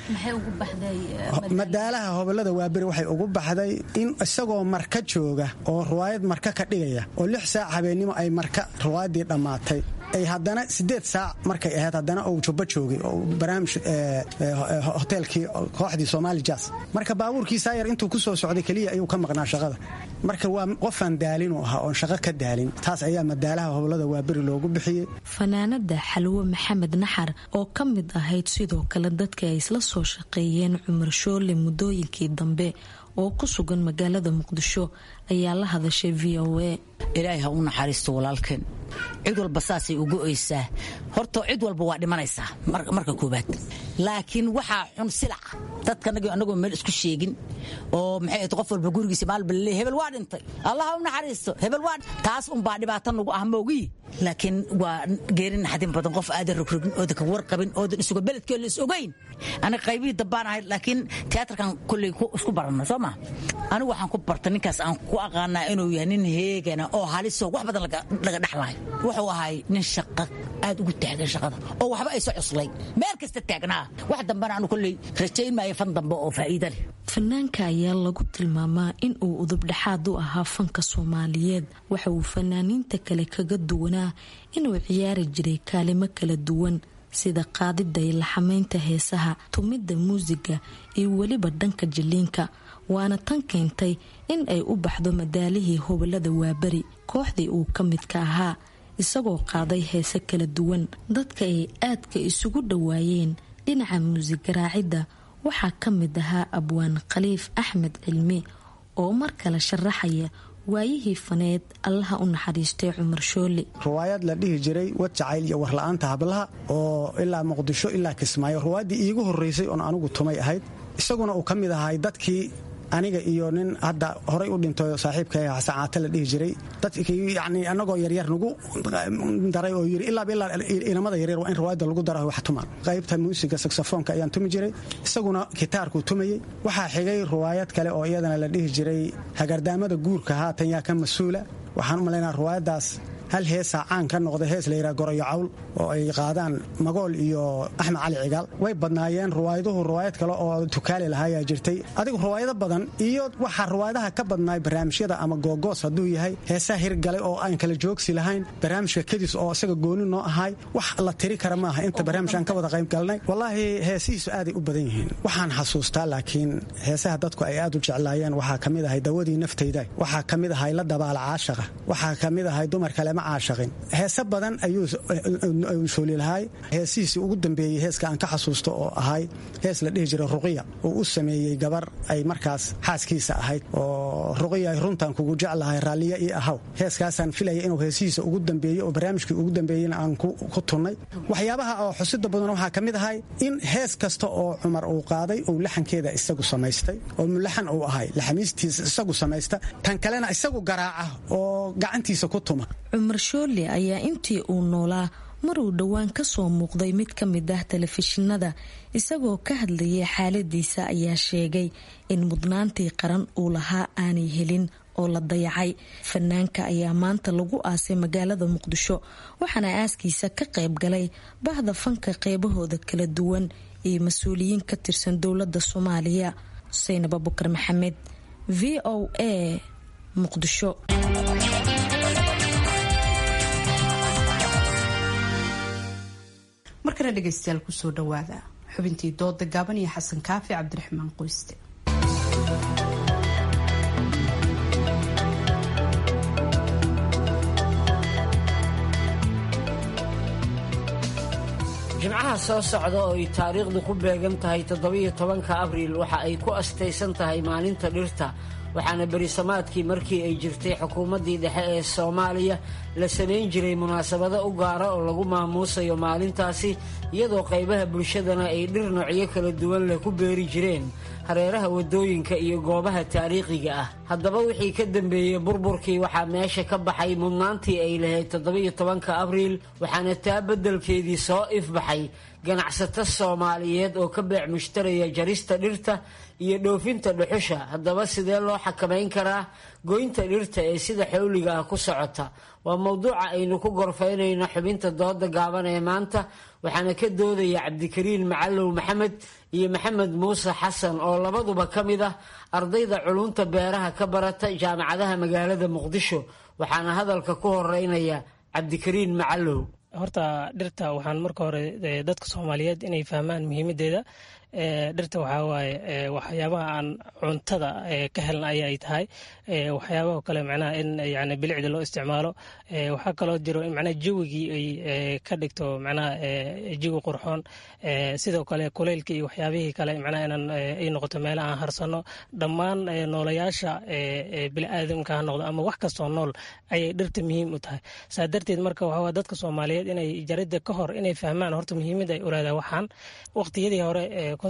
madaalaha hobolada waaberi waxay ugu baxday in isagoo marka jooga oo ruwaayad marka ka dhigaya oo lix saac habeennimo ay marka ruwaayaddii dhammaatay ay haddana sideed saac markay ahayd haddana uu jubbo joogay oo barnaamij hoteelkii kooxdii somaali jas marka baabuurkiisaa yar intuu ku soo socday keliya ayuu ka maqnaa shaqada marka waa qofaan daalinu ahaa oon shaqo ka daalin taas ayaa madaalaha hobolada waaberi loogu bixiyey fanaanada xalwo maxamed naxar oo ka mid ahayd sidoo kale dadka ay isla soo shaqeeyeen cumar shoole muddooyinkii dambe oo ku sugan magaalada muqdisho ayaa la hadashay v o a ilaahay ha u naxariisto walaalkeen cid walba saasay ugu oysaa horta cid walba waa dhimanaysaa marka koobaad laakiin waxaa xun silaca dadka anagoo meel isku sheegin oo maxay ahayd qof walba gurigiisa maalba laleey hebel waa dhintay allah ha u naxariisto hebel waa taas unbaa dhibaato nagu ah moogii laakiin waa geeri naxdin badan qof aadan rogrogin oodan ka warqabin oodan isuga beledkoo la is ogayn aniga qaybihii dambaan ahayd laakiin tiyaatarkan kolley isku baranna soo ma anigu waxaan ku barta ninkaas aan ku aqaanaa inuu yahay nin heegana oo halisoo wax badan laga dhexlahay wuxuu ahay nin shaqa aad ugu taagan shaqada oo waxba ayso cuslay meel kasta taagnaa wax dambana anu kolley rajayn maayo fan dambe oo faa'iida leh fanaanka ayaa lagu tilmaamaa in uu udubdhexaad u ahaa fanka soomaaliyeed waxa uu fanaaniinta kale kaga duwanaa inuu ciyaari jiray kaalimo kala duwan sida qaadida iyo laxamaynta heesaha tumidda muusiga iyo weliba dhanka jiliinka waana tan keentay in ay u baxdo madaalihii hobolada waaberi kooxdii uu ka midka ahaa isagoo qaaday heese kala duwan dadka ay aadka isugu dhowaayeen dhinaca muusig garaacidda waxaa ka mid ahaa abwaan khaliif axmed cilmi oo mar kale sharaxaya waayihii faneed allaha u naxariistay cumar shoole ruwaayad la dhihi jiray wad jacayl iyo warla-aanta hablaha oo ilaa muqdisho ilaa kismaayo ruwaayaddii iigu horreysay oon anigu tumay ahayd isaguna uu ka mid ahay dadkii aniga iyo nin hadda horay u dhinto saaxiibka xasan caate la dhihi jiray dadkii yani anagoo yaryar nagu daray oo yiri ilaaba ilaa inamada yaryar waa in riwaayadda lagu dara wax tumaan qaybta muusiga saxofoonka ayaan tumi jiray isaguna gitaarkuu tumayey waxaa xigay riwaayad kale oo iyadana la dhihi jiray hagardaamada guurka haatan yaa ka mas-uula waxaan u malaynaa riwaayaddaas hal heesaa caan ka noqda hees la yidhaha goroyo cawl oo ay qaadaan magool iyo axmed cali cigaal way badnaayeen ruwaayaduhu ruwaayad kale oo tukaali lahaayaa jirtay adigu ruwaayado badan iyo waxaa ruwaayadaha ka badnaay barnaamijyada ama googoos hadduu yahay heesaa hirgalay oo aan kala joogsi lahayn barnaamijka kadis oo isaga gooni noo ahay wax la tiri kara maaha inta barnaamij aan ka wada qayb galnay wallaahi heesihiisu aaday u badan yihiin waxaan xasuustaa laakiin heesaha dadku ay aad u jeclaayeen waxaa ka mid ahay dawadii naftayda waxaa ka mid ahay la dabaala caashaqa waxaa ka mid ahay dumar kalema caashaqin heese badan ayuu shooli lahay heesihiisii ugu dambeeyey heeska aan ka xasuusto oo ahay hees la dhihi jiray ruqiya uu u sameeyey gabar ay markaas xaaskiisa ahayd oo ruqiya ay runtaan kugu jeclahay raalliya io ahaw heeskaasaan filaya inuu heesihiisa ugu dambeeyey oo barnaamijkii ugu dambeeyeyna aan ku tunnay waxyaabaha oo xusida badan waxaa ka mid ahay in hees kasta oo cumar uu qaaday uu laxankeeda isagu samaystay oo mulaxan uu ahay laxamiistiisa isagu samaysta tan kalena isagu garaaca oo gacantiisa ku tuma cumar shoole ayaa intii uu noolaa maruu dhowaan ka soo muuqday mid ka mid ah telefishinada isagoo ka hadlayay xaaladiisa ayaa sheegay in mudnaantii qaran uu lahaa aanay helin oo la dayacay fanaanka ayaa maanta lagu aasay magaalada muqdisho waxaana aaskiisa ka qayb galay bahda fanka qeybahooda kala duwan iyo mas-uuliyiin ka tirsan dowladda soomaaliya xuseyn abubakar maxamed v o a muqdisho markana dhegaystayaal kusoo dhawaada xubintii dooda gaaban iyo xasan kaafi cabdiraxmaan qoyste jimcaha soo socda oo ay taariikhdu ku beegan tahay toddobiyo tobanka abriil waxa ay ku astaysan tahay maalinta dhirta waxaana berisamaadkii markii ay jirtay xukuumaddii dhexe ee soomaaliya la samayn jiray munaasabado u gaara oo lagu maamuusayo maalintaasi iyadoo qaybaha bulshadana ay dhir noocyo kala duwan leh ku beeri jireen hareeraha waddooyinka iyo goobaha taariikhiga ah haddaba wixii ka dambeeyey burburkii waxaa meesha ka baxay mudnaantii ay lahayd toddobiyo tobanka abriil waxaana taa beddelkeedii soo ifbaxay ganacsato soomaaliyeed oo ka beec mushtaraya jarista dhirta iyo dhoofinta dhuxusha haddaba sidee loo xakamayn karaa goynta dhirta ee sida xawliga ah ku socota waa mowduuca aynu ku gorfaynayno xubinta dooda gaaban ee maanta waxaana ka doodaya cabdikariin macalow maxamed iyo maxamed muuse xasan oo labaduba ka mid ah ardayda culunta beeraha ka barata jaamacadaha magaalada muqdisho waxaana hadalka ku horeynaya cabdikariin macalow horta dhirta waxaan marka hore dadka soomaaliyeed inay fahmaan muhiimadeeda dhirta waxaa waaye waxyaabaha aan cuntada ka helna aya ay tahay waxyaabaha kale macnaha in yani bilicda loo isticmaalo waxaa kaloo jiro in macnaha jawigii ay ka dhigto macnaha jawi qurxoon sidoo kale kuleylka iyo waxyaabihii kale macnaha inaan ay noqoto meela aan harsano dhammaan noolayaasha biniaadamka ha noqdo ama wax kastoo nool ayay dhirta muhiim u tahay saa darteed marka waxaa dadka soomaaliyeed inay jaridda ka hor inay fahmaan horta muhiimada ay ulaadaha waxaan waqtiyadii hore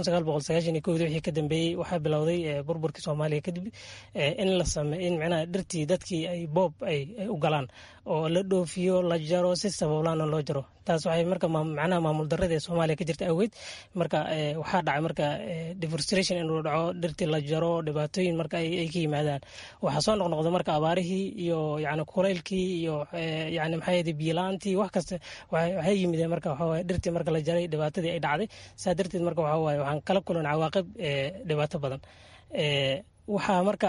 wixii ka dambeeyey waxaa bilowday burburkii soomaaliya kadib in la same in micnaha dhirtii dadkii ay boob ay u galaan oo la dhoofiyo la jaro si sabablaana loo jaro taas waxay marka macnaha maamul darrada ee soomaaliya ka jirta awgeed marka waxaa dhacay marka deforestration inuu dhaco dhirtii la jaro dhibaatooyin marka ay ka yimaadaan waxaa soo noqnoqda marka abaarihii iyo yani kulaylkii iyo yani maxaa yidhi biilaantii wax kasta waxay yimideen marka waxaa waye dhirtii marka la jaray dhibaatadii ay dhacday saa darteed marka waxaa waaye waxaan kala kulan cawaaqib dhibaato badan waxaa marka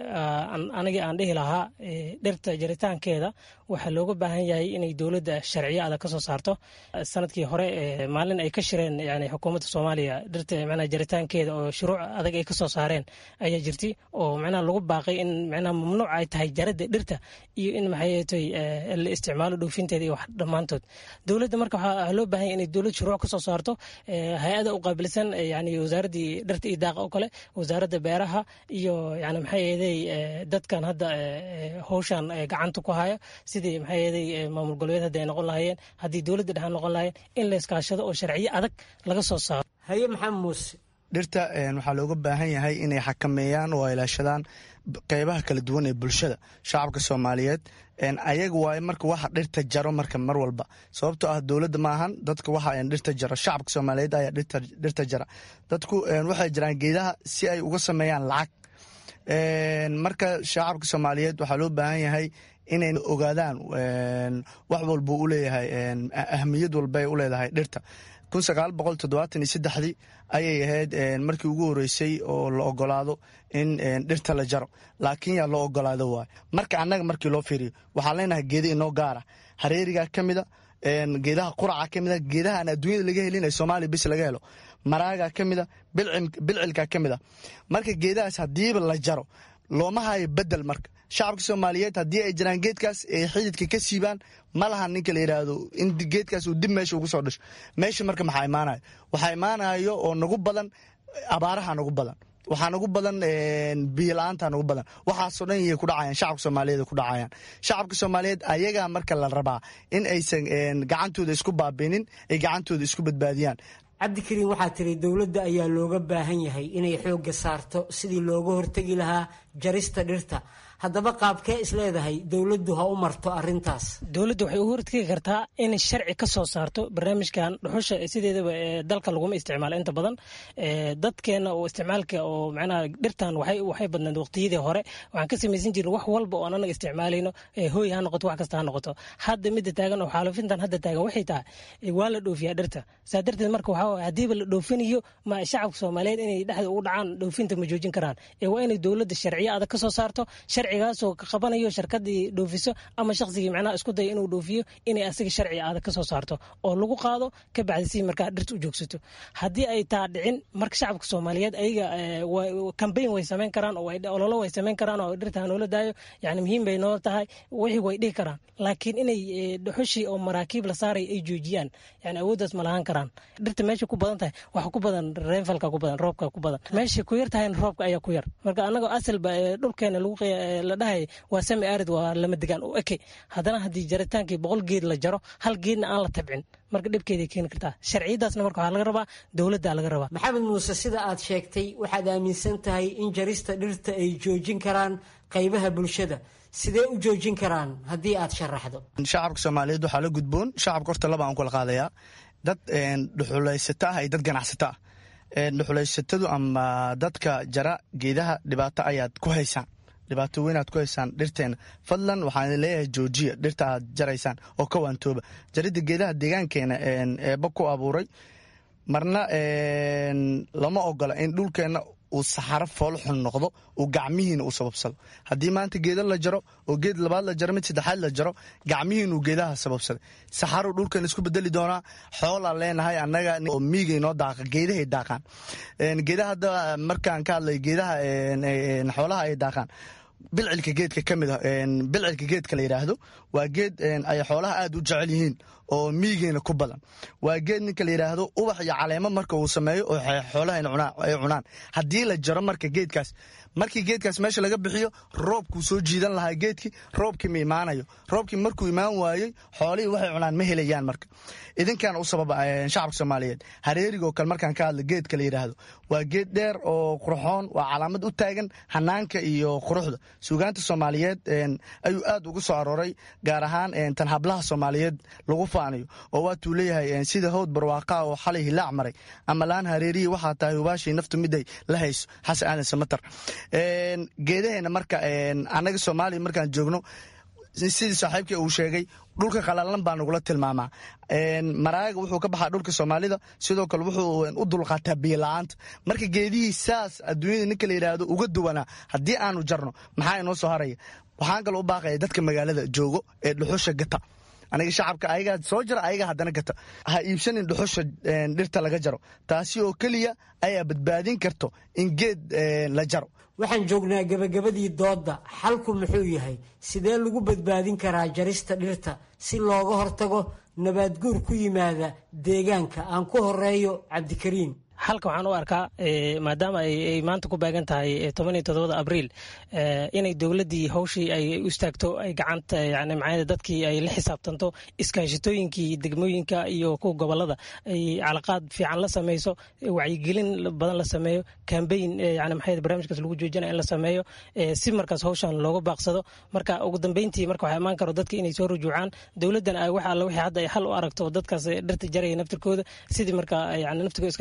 anigii aan dhihi lahaa dhirta jaritaankeeda waxaa looga baahan yahay inay dowladda sharciyo adag ka soo saarto sanadkii hore maalin ay ka shireen yani xukuumadda soomaaliya dhirta micnaha jaritaankeeda oo shuruuc adag ay ka soo saareen ayaa jirtay oo micnaha lagu baaqay in micnaha mamnuuc ay tahay jaradda dhirta iyo in maxay la isticmaalo dhoofinteeda iyo wax dhammaantood dowladda marka waxaa loo baahan yahay inay dowlad shuruuc ka soo saarto hay-ada u qaabilsan yani wasaaraddii dhirta iyo daaqa oo kale wasaaradda beeraha iyo yani maxay yeeday dadkan hadda howshan gacanta ku haya sidii maxay yeeday maamul goboleed hadda ay noqon lahaayeen haddii dowladda dhexe noqon lahaayeen in la iskaashado oo sharciyo adag laga soo saaro haye maxamed muuse dhirta waxaa looga baahan yahay inay xakameeyaan oo ilaashadaan qeybaha kala duwan ee bulshada shacabka soomaaliyeed ayaga waay marka waxa dhirta jaro marka mar walba sababtoo ah dowladda maahan dadka waxa dhirta jaro shacabka soomaaliyeed ayaa dhirta jara dadku waxay jiraan geedaha si ay uga sameeyaan lacag marka shacabka soomaaliyeed waxaa loo baahan yahay inay ogaadaan wax walbuu u leeyahay ahmiyad walbay u leedahay dhirta kun sagaal boqol toddobaatan iyo saddexdii ayay ahayd markii ugu horeysay oo la ogolaado in dhirta la jaro laakiin yaa loo ogolaado waay marka annaga markii loo fiiriyo waxaan leenahay geeda inoo gaara hareerigaa ka mida geedaha quraca ka mida geedaha aan adduunyada laga helin ee soomaaliya bis laga helo maraagaa ka mida bilcilkaa ka mida marka geedahaas haddiiba la jaro looma hayo bedel marka shacabka soomaaliyeed haddii ay jiraan geedkaas ay xididka ka siibaan ma laha ninka la yidhaahdo in geedkaas uu dib meesha ugu soo dhasho meesha marka maxaa imaanayo waxaa imaanayo oo nagu badan abaaraha nagu badan waxaa nagu badan biyola-aanta nagu badan waxaasoo dhan yay ku dhacayaan shacabka soomaaliyeed ku dhacayaan shacabka soomaaliyeed ayagaa marka la rabaa in aysan gacantooda isku baabinin ay gacantooda isku badbaadiyaan cabdikariin waxaa tiri dowladda ayaa looga baahan yahay inay xoogga saarto sidii looga hortegi lahaa jarista dhirta haddaba qaabkee isleedahay dowladdu ha u marto arintaas dowladda waxay u hortegi kartaa inay sharci ka soo saarto barnaamijkan dhuxusha sideedaba dalka laguma isticmaalo inta badan dadkeena oo isticmaalka oo macnaha dhirtan waxay badnayd waqtiyadii hore waxaan ka samaysan jirin wax walba oo anaga isticmaalayno hooy ha noqoto wax kasta ha noqoto hadda midda taagan oo xaalufintan hadda taagan waxay tahay waa la dhoofiyaa dhirta saa darteed marka waxaa haddiiba la dhoofinayo ma shacabka soomaaliyeed inay dhexda ugu dhacaan dhoofinta ma joojin karaan waa inay dowladda sharciyo adag ka soo saarto sharcigaasoo ka qabanayo sharkadii dhoofiso ama shaqsigii macnaha isku daya inuu dhoofiyo inay asiga sharci adag ka soo saarto oo lagu qaado ka bacdi si markaa dhirta u joogsato haddii ay taa dhicin marka shacabka soomaaliyeed ayaga kambayn way samayn karaan oo ololo way samayn karaan oo dhirta hanoola daayo yani muhiim bay noo tahay wixii way dhihi karaan laakiin inay dhuxushii oo maraakiib la saaray ay joojiyaan yani awooddaas ma lahaan karaan dhirta meesha ku badan tahay waxa ku badan reenfalka ku badan roobka ku badan meesha ku yar tahayna roobka ayaa ku yar marka anagoo asalba dhulkeena lagu la dhahay waa sami arid waa lama degaan u eke haddana haddii jaritaankii boqol geed la jaro hal geedna aan la tabcin marka dhibkeeday keeni kartaa sharciyadaasna marka waxaa laga rabaa dowladda laga rabaa maxamed muuse sida aad sheegtay waxaad aaminsan tahay in jarista dhirta ay joojin karaan qaybaha bulshada sidee u joojin karaan haddii aad sharaxdo shacabka soomaaliyeed waxaa la gudboon shacabka horta laba aan kula qaadayaa dad dhuxulaysato ah iyo dad ganacsato ah dhuxulaysatadu ama dadka jara geedaha dhibaato ayaad ku haysaan dhibaato weynaad ku haysaan dhirteena fadlan waxaan leeyahay joojiya dhirta aad jaraysaan oo ka waantooba jaridda geedaha deegaankeena eeba ku abuuray marna lama ogola in dhulkeenna uu saxaro foolxun noqdo uu gacmihiina u sababsado haddii maanta geeda la jaro oo geed labaad la jaro mid saddexaad la jaro gacmihiin uu geedaha sababsaday saxaruu dhulkan isku bedeli doonaa xoolaa leenahay annaga oo miigay noo daaqa geedahay daaqaan geedaha hadda markaan ka hadlay geedaha xoolaha ay daaqaan bilcilka geedka ka mid a bilcilka geedka la yidhaahdo waa geed ay xoolaha aad u jecel yihiin oo miigeena ku badan waa geed ninka la yidhaahdo ubax iyo caleemo marka uu sameeyo oo xoolaha ay cunaan haddii la jaro marka geedkaas markii geedkaas meesha laga bixiyo roobkuu soo jiidan lahaa geedkii roobkii ma imaanayo roobkii markuu imaan waayey xoolihii waxay cunaan ma helayaan marka idinkan u sababa shacabka soomaaliyeed hareerigoo kale markaan ka hadla geedka la yidhaahdo waa geed dheer oo qurxoon waa calaamad u taagan hanaanka iyo quruxda suugaanta soomaaliyeed ayuu aad ugu soo arooray gaar ahaan tan hablaha soomaaliyeed lagu faanayo oo waatuu leeyahay sida howd barwaaqaa oo xalay hilaac maray ama laan hareerihii waxaa tahay hubaashii naftu miday la hayso xasan aadan samatar geedaheena marka annaga soomaaliya markaan joogno sidii saaxiibkii uu sheegay dhulka qalalan baa nagula tilmaamaa maraaga wuxuu ka baxaa dhulka soomaalida sidoo kale wuxuu u dulqaataa biyola-aanta marka geedihii saas adduunyada ninka la yidhaahdo uga duwanaa haddii aanu jarno maxaa inoo soo haraya waxaan kale u baaqaya dadka magaalada joogo ee dhuxusha gata aniga shacabka ayagaa soo jara ayagaa haddana gata ha iibsanin dhuxusha dhirta laga jaro taasi oo keliya ayaa badbaadin karto in geed la jaro waxaan joognaa gebagabadii doodda xalku muxuu yahay sidee lagu badbaadin karaa jarista dhirta si looga hortago nabaadguur ku yimaada deegaanka aan ku horeeyo cabdikariin xalka waxaan u arkaa maadaama ay maanta ku beegan tahay toban iyo toddobada abriil inay dowladdii hawshii ay u istaagto ay gacanta yani macnada dadkii ay la xisaabtanto iskaashitooyinkii degmooyinka iyo kuwa gobolada ay calaqaad fiican la sameyso wacyigelin badan la sameeyo kambayn yani maxay barnaamijkaas lagu joojinaya in la sameeyo si markaas hawshan looga baaqsado marka ugu dambeyntii marka waxaa imaan karo dadka inay soo rujuucaan dowladdan ay wax alla wixii hadda ay xal u aragto dadkaas dhirta jaraya naftirkooda sidii marka yani naftigo iskaashitooyinka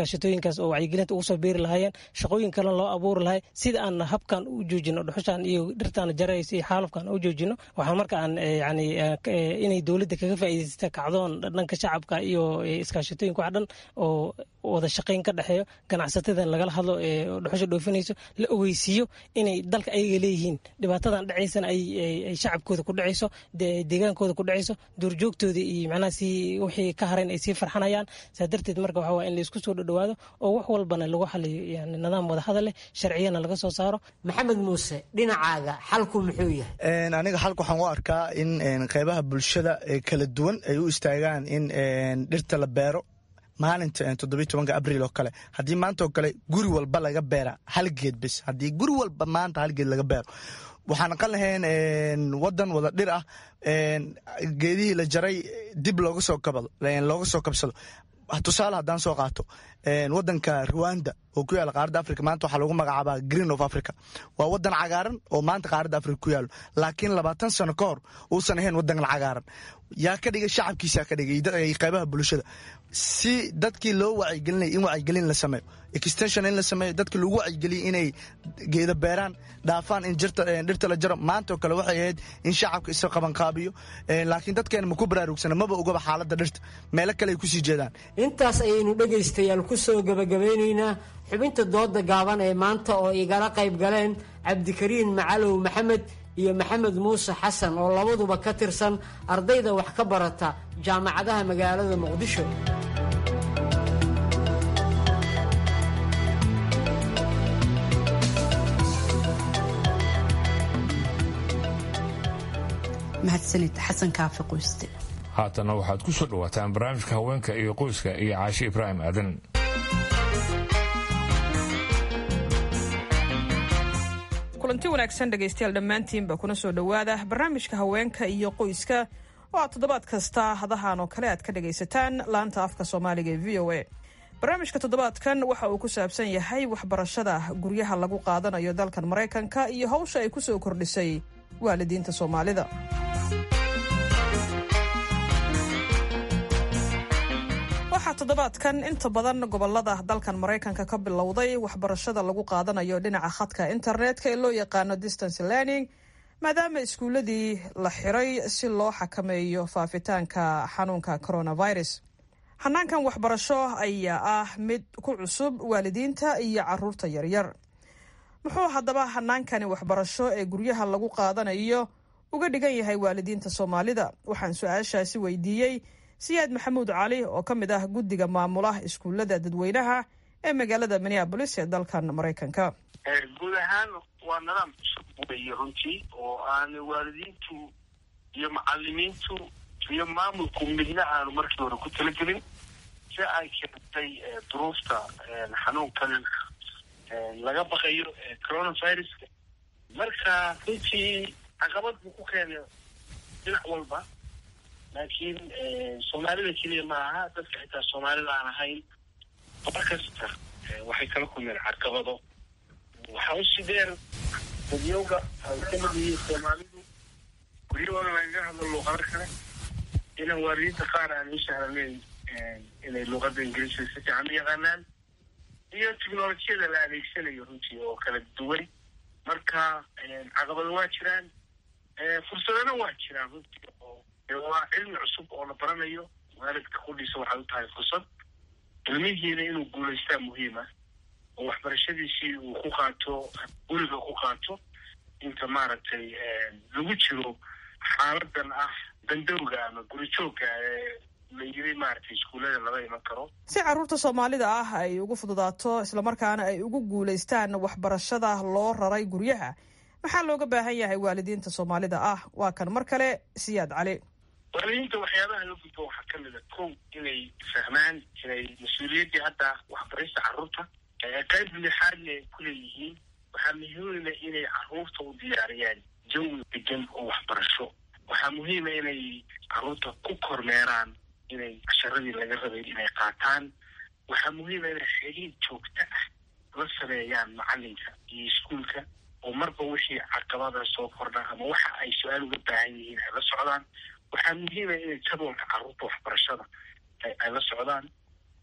barnaamijkaas oo wacyigelinta ugu soo beeri lahaayeen shaqooyin kale loo abuuri lahay sida aan habkan u joojino dhuxushan iyo dhirtaan jaraysa iyo xaalufkan u joojino waxaan marka aan yani inay dowladda kaga faa'iidaysta kacdoon dhanka shacabka iyo iskaashatooyinka wax dhan oo wada shaqayn ka dhexeeyo ganacsatada lagala hadlo ee dhuxusha dhoofinayso la ogeysiiyo inay dalka ayaga leeyihiin dhibaatadan dhacaysana ay shacabkooda ku dhacayso deegaankooda ku dhacayso duurjoogtooda iyo macnaha si wixii ka harayn ay sii farxanayaan saa darteed marka waxaa waa in laisku soo dhadhawaado oo wax walbana lagu xaliyo yani nidaam wada hadal leh sharciyana laga soo saaro maxamed muuse dhinacaaga xalku muxuu yahay aniga xalka waxaan u arkaa in qeybaha bulshada kala duwan ay u istaagaan in dhirta la beero maalinta toddobiy tobanka abriil oo kale haddii maanta oo kale guri walba laga beera hal geed bis haddii guri walba maanta hal geed laga beero waxaan aqan lahayn wadan wada dhir ah geedihii la jaray dib looga soo kabado looga soo kabsado tusaale haddaan soo qaato wadanka rwanda oo ku yaala qaaradda africa maanta waxaa lagu magacaabaa green of africa waa wadan cagaaran oo maanta qaaradda africa ku yaalo laakiin labaatan sano ka hor uusan ahayn wadan cagaaran yaa ka dhigay shacabkiisa ka dhigay qeybaha bulshada si dadkii loo wacyigelinaya in wacyigelin la sameeyo extension in la sameeyo dadki lagu wacyigeliya inay geeda beeraan dhaafaan in dhirta la jaro maanta oo kale waxay ahayd in shacabka isa qabanqaabiyo laakiin dadkeena ma ku baraarugsana maba ogaba xaaladda dhirta meelo kale ay kusii jeedaan intaas ayaynu dhegaystayaal ku soo gabagabeynaynaa xubinta dooda gaaban ee maanta oo igala qayb galeen cabdikariin macalow maxamed iyo maxamed muuse xasan oo labaduba ka tirsan ardayda wax ka barata jaamacadaha magaalada muqdisho mahadsanid xasan kaafi qoyste haatana waxaad ku soo dhawaataan barnaamijka haweenka iyo qoyska iyo caashi ibraahim aadan kulanti wanaagsan dhegaystayaal dhammaantiinba kuna soo dhowaada barnaamijka haweenka iyo qoyska oo aad toddobaad kasta hadahan oo kale aad ka dhagaysataan laanta afka soomaaliga ee v o a barnaamijka toddobaadkan waxa uu ku saabsan yahay waxbarashada guryaha lagu qaadanayo dalkan maraykanka iyo hawsha ay ku soo kordhisay waalidiinta soomaalida waxaa toddobaadkan inta badan gobolada dalkan maraykanka ka bilowday waxbarashada lagu qaadanayo dhinaca khadka internetka ee loo yaqaano distance learning maadaama iskuuladii la xiray si loo xakameeyo faafitaanka xanuunka coronavirus xanaankan waxbarasho ayaa ah mid ku cusub waalidiinta iyo caruurta yaryar muxuu haddaba hanaankani waxbarasho ee guryaha lagu qaadanayo uga dhigan yahay waalidiinta soomaalida waxaan su-aashaasi weydiiyey siyaad maxamuud cali oo ka mid ah guddiga maamula iskuullada dadweynaha ee magaalada minneabolis ee dalkan maraykanka guud ahaan waa nidaam cusub weeye runtii oo aan waalidiintu iyo macalimiintu iyo maamulku midna aanu markii hore ku talagelin si ay keentay duruufta xanuunkan laga baqayo coronaviruska marka runtii caqabad buu ku keenay dhinac walba laakiin soomaalida keliya ma aha dadka xitaa soomaalida aan ahayn mar kasta waxay kala kulmeen caqabado waxaa usi dheer dadyowga ay ka mid yihiin soomaalidu guryahooda lagaga hadlo luuqado kale inaan waalidiinta qaar aan u sahlanayn inay luuqada ingiriiska si fiican u yaqaanaan iyo technolojiyada la adeegsanayo runtii oo kala duwan marka caqabado waa jiraan fursadana waa jiraan runtii oo waa cilmi cusub oo la baranayo waalidka qudhiisa waxay u tahay fursad ilmihiina inuu guulaystaa muhiima oo waxbarashadiisii uu ku qaato guriga ku qaato inta maaragtay lagu jiro xaaladan ah dandowga ama guri joogga ee la yiri maaragtay iskuullada laga iman karo si caruurta soomaalida ah ay ugu fududaato islamarkaana ay ugu guulaystaan waxbarashada loo raray guryaha maxaa looga baahan yahay waalidiinta soomaalida ah waa kan mar kale siyaad cali waalidiinta waxyaabaha la gudbo waxaa ka mid a kow inay fahmaan inay mas-uuliyaddii hadda waxbarista carruurta qayb lixaadna ay ku leeyihiin waxaa muhiima inay carruurta u diyaariyaan jawi degan oo waxbarasho waxaa muhiima inay carruurta ku kormeeraan inay casharadii laga rabay inay qaataan waxaa muhiima inay xiriir joogto ah la sameeyaan macalinka iyo iskuulka oo marba wixii caqabada soo kordha ama waxa ay su-aal uga baahan yihiin ay la socdaan waxaa muhiima inay jadwalka carruurta waxbarashada ay la socdaan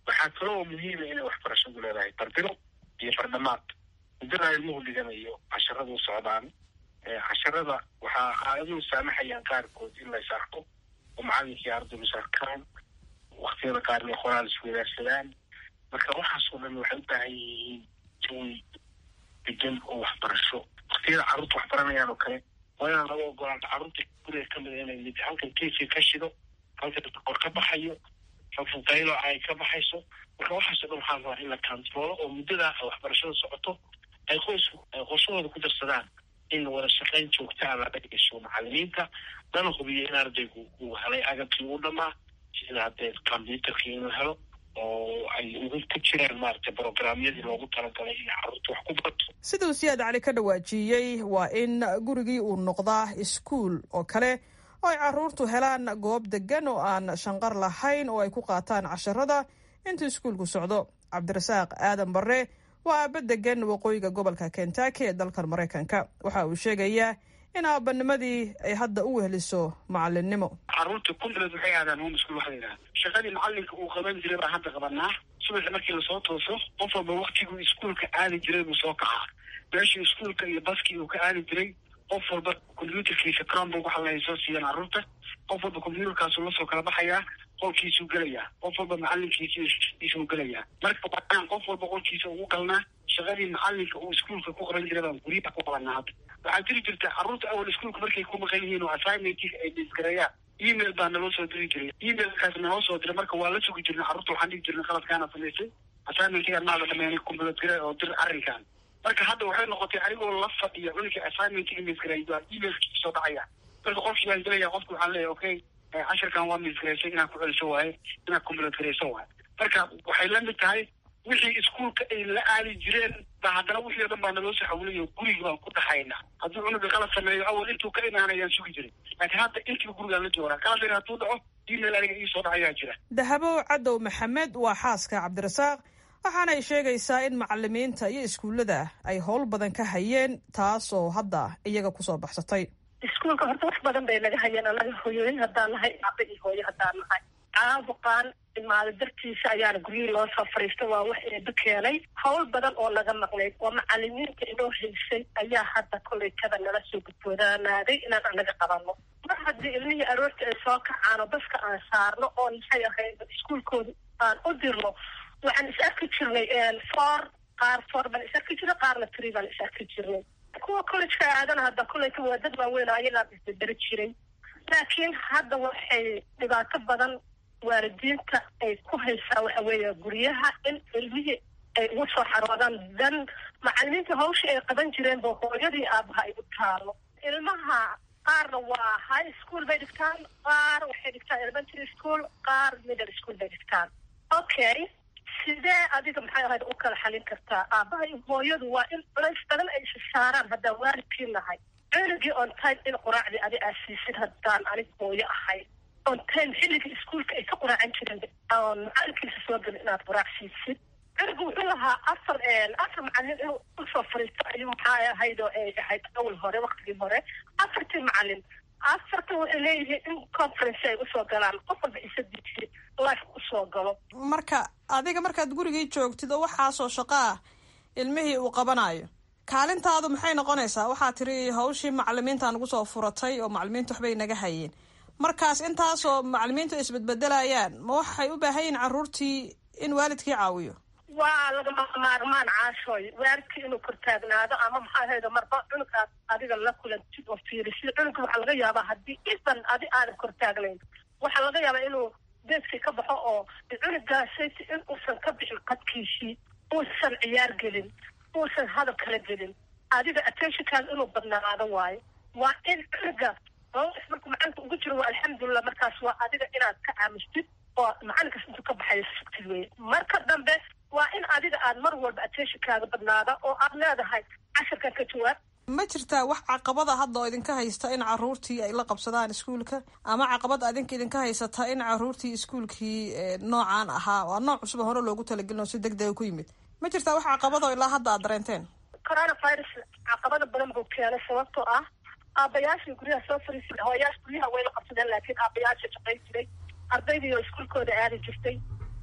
waxaa kaloo muhiima inay waxbarashadu leedahay barbiro iyo bardhamaad muddada ilmuhu dhiganayo casharada u socdaan casharada waxaa aayaduhu saamaxayaan qaarkood in la is arko oo macalinkii ardaygu is arkaan waktiyada qaar inay qoraal iswadaarsadaan marka waxaasoo dhan waxay u baahan yihiin jawi degan oo waxbarasho waktiyada carruurta wax baranayaan oo kale waa inaan laga ogolaanta carruurta guriga ka mida inay mid halkan keefii ka shido halkan qor ka baxayo halkan qaylo ay ka baxayso marka waxaasoo dhan waxaa rabaa in la kantaroolo oo muddadaa waxbarashada socoto ay qoysku ay qorshahooda ku darsadaan in wada shaqayn joogta a laga dhigasho macalimiinta lana hubiyo in ardaygu uu helay agabkii u dhamaa sida haddee combyuterkii inuu helo oo ay ugu ku jiraan maaragtay brograamyadii loogu talagalay in carruurta wax ku barto siduu siyaad cali ka dhawaajiyey waa in gurigii uu noqdaa iskuul oo kale oo ay carruurtu helaan goob degan oo aan shanqar lahayn oo ay ku qaataan casharada intuu iskuulku socdo cabdirasaaq aadan barre waa aaba degan waqooyiga gobolka kentucky ee dalkan maraykanka waxa uu sheegayaa in aabanimadii ay hadda u weheliso macalinimo carruurta kundareed waxay aadaan home school waxa la yidhaha shaqadii macalinka uu qaban jiray baa hadda qabanaa subaxi markii lasoo tooso qof walba waktiguu iskuulka aadi jiray buu soo kacaa meeshii iskuulka iyo baskii uu ka aadi jiray qof walba combyuterkiisa cronbook waxa la soo siiyaan carruurta qof walba combyuterkaasuu lasoo kala baxayaa qolkiisuu gelayaa qof walba macalinkiisisuu gelayaa marka waaan qof walba qolkiisa ugu galnaa shaqadii macalinka uu iskuulka ku qaban jiray baan guryaha ku qabanaa hadda waxaa jiri jirta carruurta awal iskuulka markay ku maqan yihiin oo assignmentka ay disgareeyaan email baa naloo soo diri jiray emailkaas naloo soo diray marka waa la sugi jirnay carruurta waxaan dhigi jirnay qaladkaana samaysay assignmentkiga maada dhameenay kumbulatgare oo dir arrinkan marka hadda waxay noqotay anigoo la fadhiya cunuga assignmentkiga misgareey baa emailkii soo dhacaya marka qofkii baan gelaya qofki waxaan leeyahay okay cashirkan waa misgareysay inaan ku celiso waaye inaan kumbulatgareyso waaye marka waxay la mid tahay wixii iskuulka ay la aadi jireen ba haddana wixii o dhan baa naloo soo xawliyo guriga baan ku dhaxaynaa hadduu cunuga qalad sameeyo awal intuu ka imaanayaan sugi jiray laakiin hadda intiiba gurigaan la joogaa qaladin hadduu dhaco email aniga iisoo dhacayaa jira dahabo cadow maxamed waa xaaska cabdirasaaq waxaana ay sheegaysaa in macalimiinta iyo iskuullada ay howl badan ka hayeen taas oo hadda iyaga kusoo baxsatay iskuulka horta wax badan bay naga hayeen anaga hoyooyin haddaan nahay aba iyo hooyo haddaan nahay caabuqaan imaado dartiisa ayaana guryihii loo soo fariista waa wax eeba keenay howl badan oo naga maqnayd oo macalimiinta inoo haysay ayaa hadda kollay kada nala soo gudboodaanaaday inaan anaga qabano mar haddii ilmihii aroorta ay soo kacaan oo baska aan saarno oo maxay ahayd iskuulkooda aan u dirno waxaan is arki jirnay foor qaar foor baan is arki jirnay qaarna tree baan is arki jirnay kuwa collegeka aadana hadda kolleyka waa dad waaweyn ayagaa isbederi jiray laakiin hadda waxay dhibaato badan waalidiinta ay ku haysaa waxa weeye guryaha in ilmihii ay ugu soo xaroodaan dan macalimiinta hawshii ay qaban jireen ba hooyadii aabaha ay u taalo ilmaha qaarna waa high school bay dhigtaan qaar waxay dhigtaan elementary school qaar middle school bay dhigtaan okay sidee adiga maxay ahayd u kala xalin kartaa aabaha iyo hooyadu waa in culays badan ay isa saaraan haddaan waalidkii nahay cunugii on time in quraacdii adi aad siisid haddaan anig hooyo ahay on time xilligii iskuolka ay ka quraacan jireen oon macalinkiisa soo gelin inaad quraac siisid cunugu wuxuu lahaa afar afar macalin inuu usoo fariisto ayuu maxaa ahayd oo ay ahayd awal hore waktigii hore afartii macalin afartan waxay leeyihiin in conference ay usoo galaan qof walba isadiisi life usoo galo marka adiga markaad gurigii joogtid oo waxaasoo shaqo ah ilmihii uu qabanayo kaalintaadu maxay noqonaysaa waxaa tiri hawshii macalimiinta nagu soo furatay oo macalimiintu waxbay naga hayeen markaas intaasoo macalimiintu ay isbedbedelayaan ma waxay u baahan yihin carruurtii in waalidkii caawiyo waa lagama maarmaan caashooy waalidkii inuu kortaagnaado ama maxaa ahayda marba cunug aad adiga la kulantid oo fiirisid cunuga waxaa laga yaabaa haddii iban adi aadan kortaagnayn waxaa laga yaabaa inuu deeskii ka baxo oo cunugaasayt in uusan ka bixin qadkiisii uusan ciyaar gelin uusan hadal kala gelin adiga attentionkaada inuu badnaado waayo waa in cunuga markuu macalinka ugu jiro waa alxamdulilah markaas waa adiga inaad ka aamustid oo macalinkaas intuu ka baxayo sugtid wey marka dambe waa in adiga aad mar walba attentionkaada badnaada oo aad leedahay casharkan ka jawaab ma jirtaa wax caqabada hadda oo idinka haysta in caruurtii ay la qabsadaan iskuulka ama caqabad adinka idinka haysata in caruurtii iskuulkii noocaan ahaa waa nooc cusub hore loogu talagelin oo si deg dega ku yimid ma jirtaa wax caqabado ilaa hadda aad dareenteen coronavirus caqabada badan buu keenay sababtoo ah aabayaashii guryaha soo fariisay hooyaasha guryaha way la qabsadeen laakiin aabayaasha shaqayn jiray ardaydii oo iskuulkooda aadi jirtay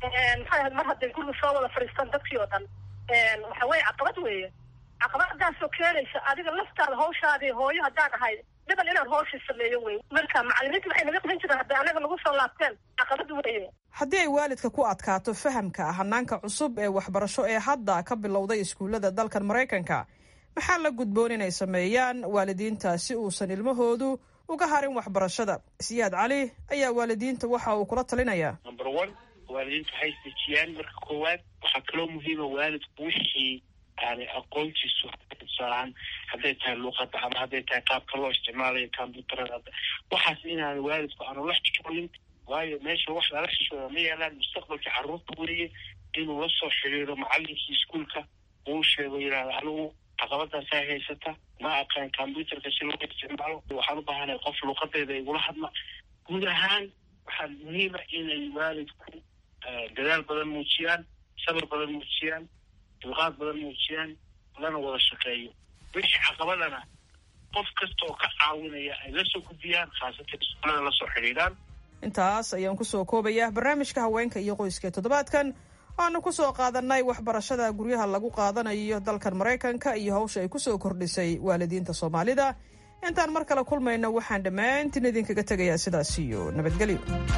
maxay ahayd mar hadday guriga soo wada fadhiistaan dadkii oo dhan waxa weye caqabad weeye caqabadaasoo keenaysa adiga laftaada hawshaadii hooyo haddaan ahay dhiban inaan hawshii sameeyo wey marka macalimiinta waxay naga qaban jireen hadday anaga nagu soo laabteen caqabad weeye haddii ay waalidka ku adkaato fahamka hanaanka cusub ee waxbarasho ee hadda ka bilowday iskuullada dalkan maraykanka maxaa la gudboon inay sameeyaan waalidiinta si uusan ilmahoodu uga harin waxbarashada siyaad cali ayaa waalidiinta waxa uu kula talinayaa number one waalidiintu waxay dejiyaan marka koowaad waxaa kaloo muhiima waalidku wixii aanay aqoontiisu tusaalahaan hadday tahay luuqada ama hadday tahay qaabka loo isticmaalayo combyuutarada waxaas inaan waalidku aanu la xishooyin waayo meesha wax lala xishooda ma yeelaan mustaqbalka carruurta weriye inuu la soo xiriiro macalinkii iskuolka uu sheego yidhahda anigu caqabadaasaa haysata ma aqaan combyuutarka si loo isticmaalo waxaan u baahanay qof luuqadeeda igula hadla guud ahaan waxaa muhiima inay waalidku dadaal badan muujiyaan sabar badan muujiyaan dulqaad badan muujiyaan lana wada shaqeeyo wixii caqabadana qof kasta oo ka caawinaya ay la soo gudbiyaan khaasatan iskuolada la soo xidhiidhaan intaas ayaan kusoo koobayaa barnaamijka haweenka iyo qoyska toddobaadkan waanu kusoo qaadanay waxbarashada guryaha lagu qaadanayo dalkan maraykanka iyo hawsha ay kusoo kordhisay waalidiinta soomaalida intaan mar kale kulmayno waxaan dhammaantiin idinkaga tegayaa sidaas iyo nabadgelyo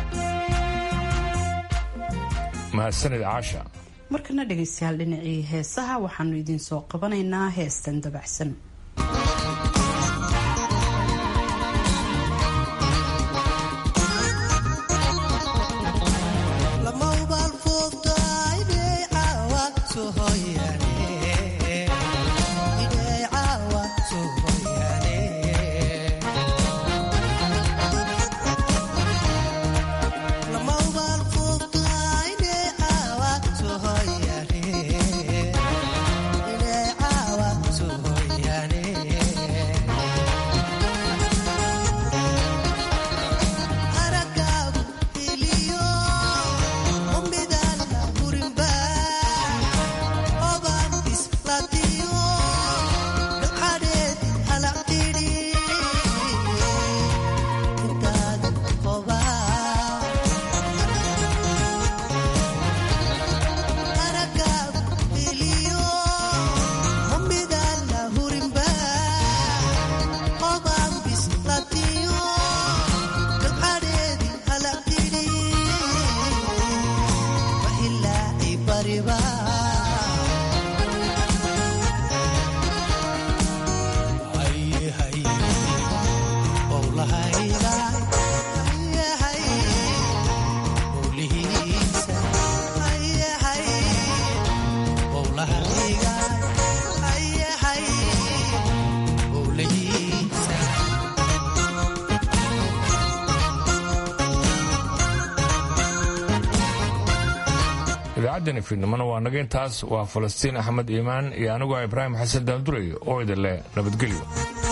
mahadsanid caasha markana dhegaystayaal dhinacii heesaha waxaanu idiin soo qabanaynaa heestan dabacsan idaacadani fiidnimona waa naga intaas waa falastiin axmed iimaan iyo aniguo ibraahim xasan daandurey oo idin leh nabadgelyo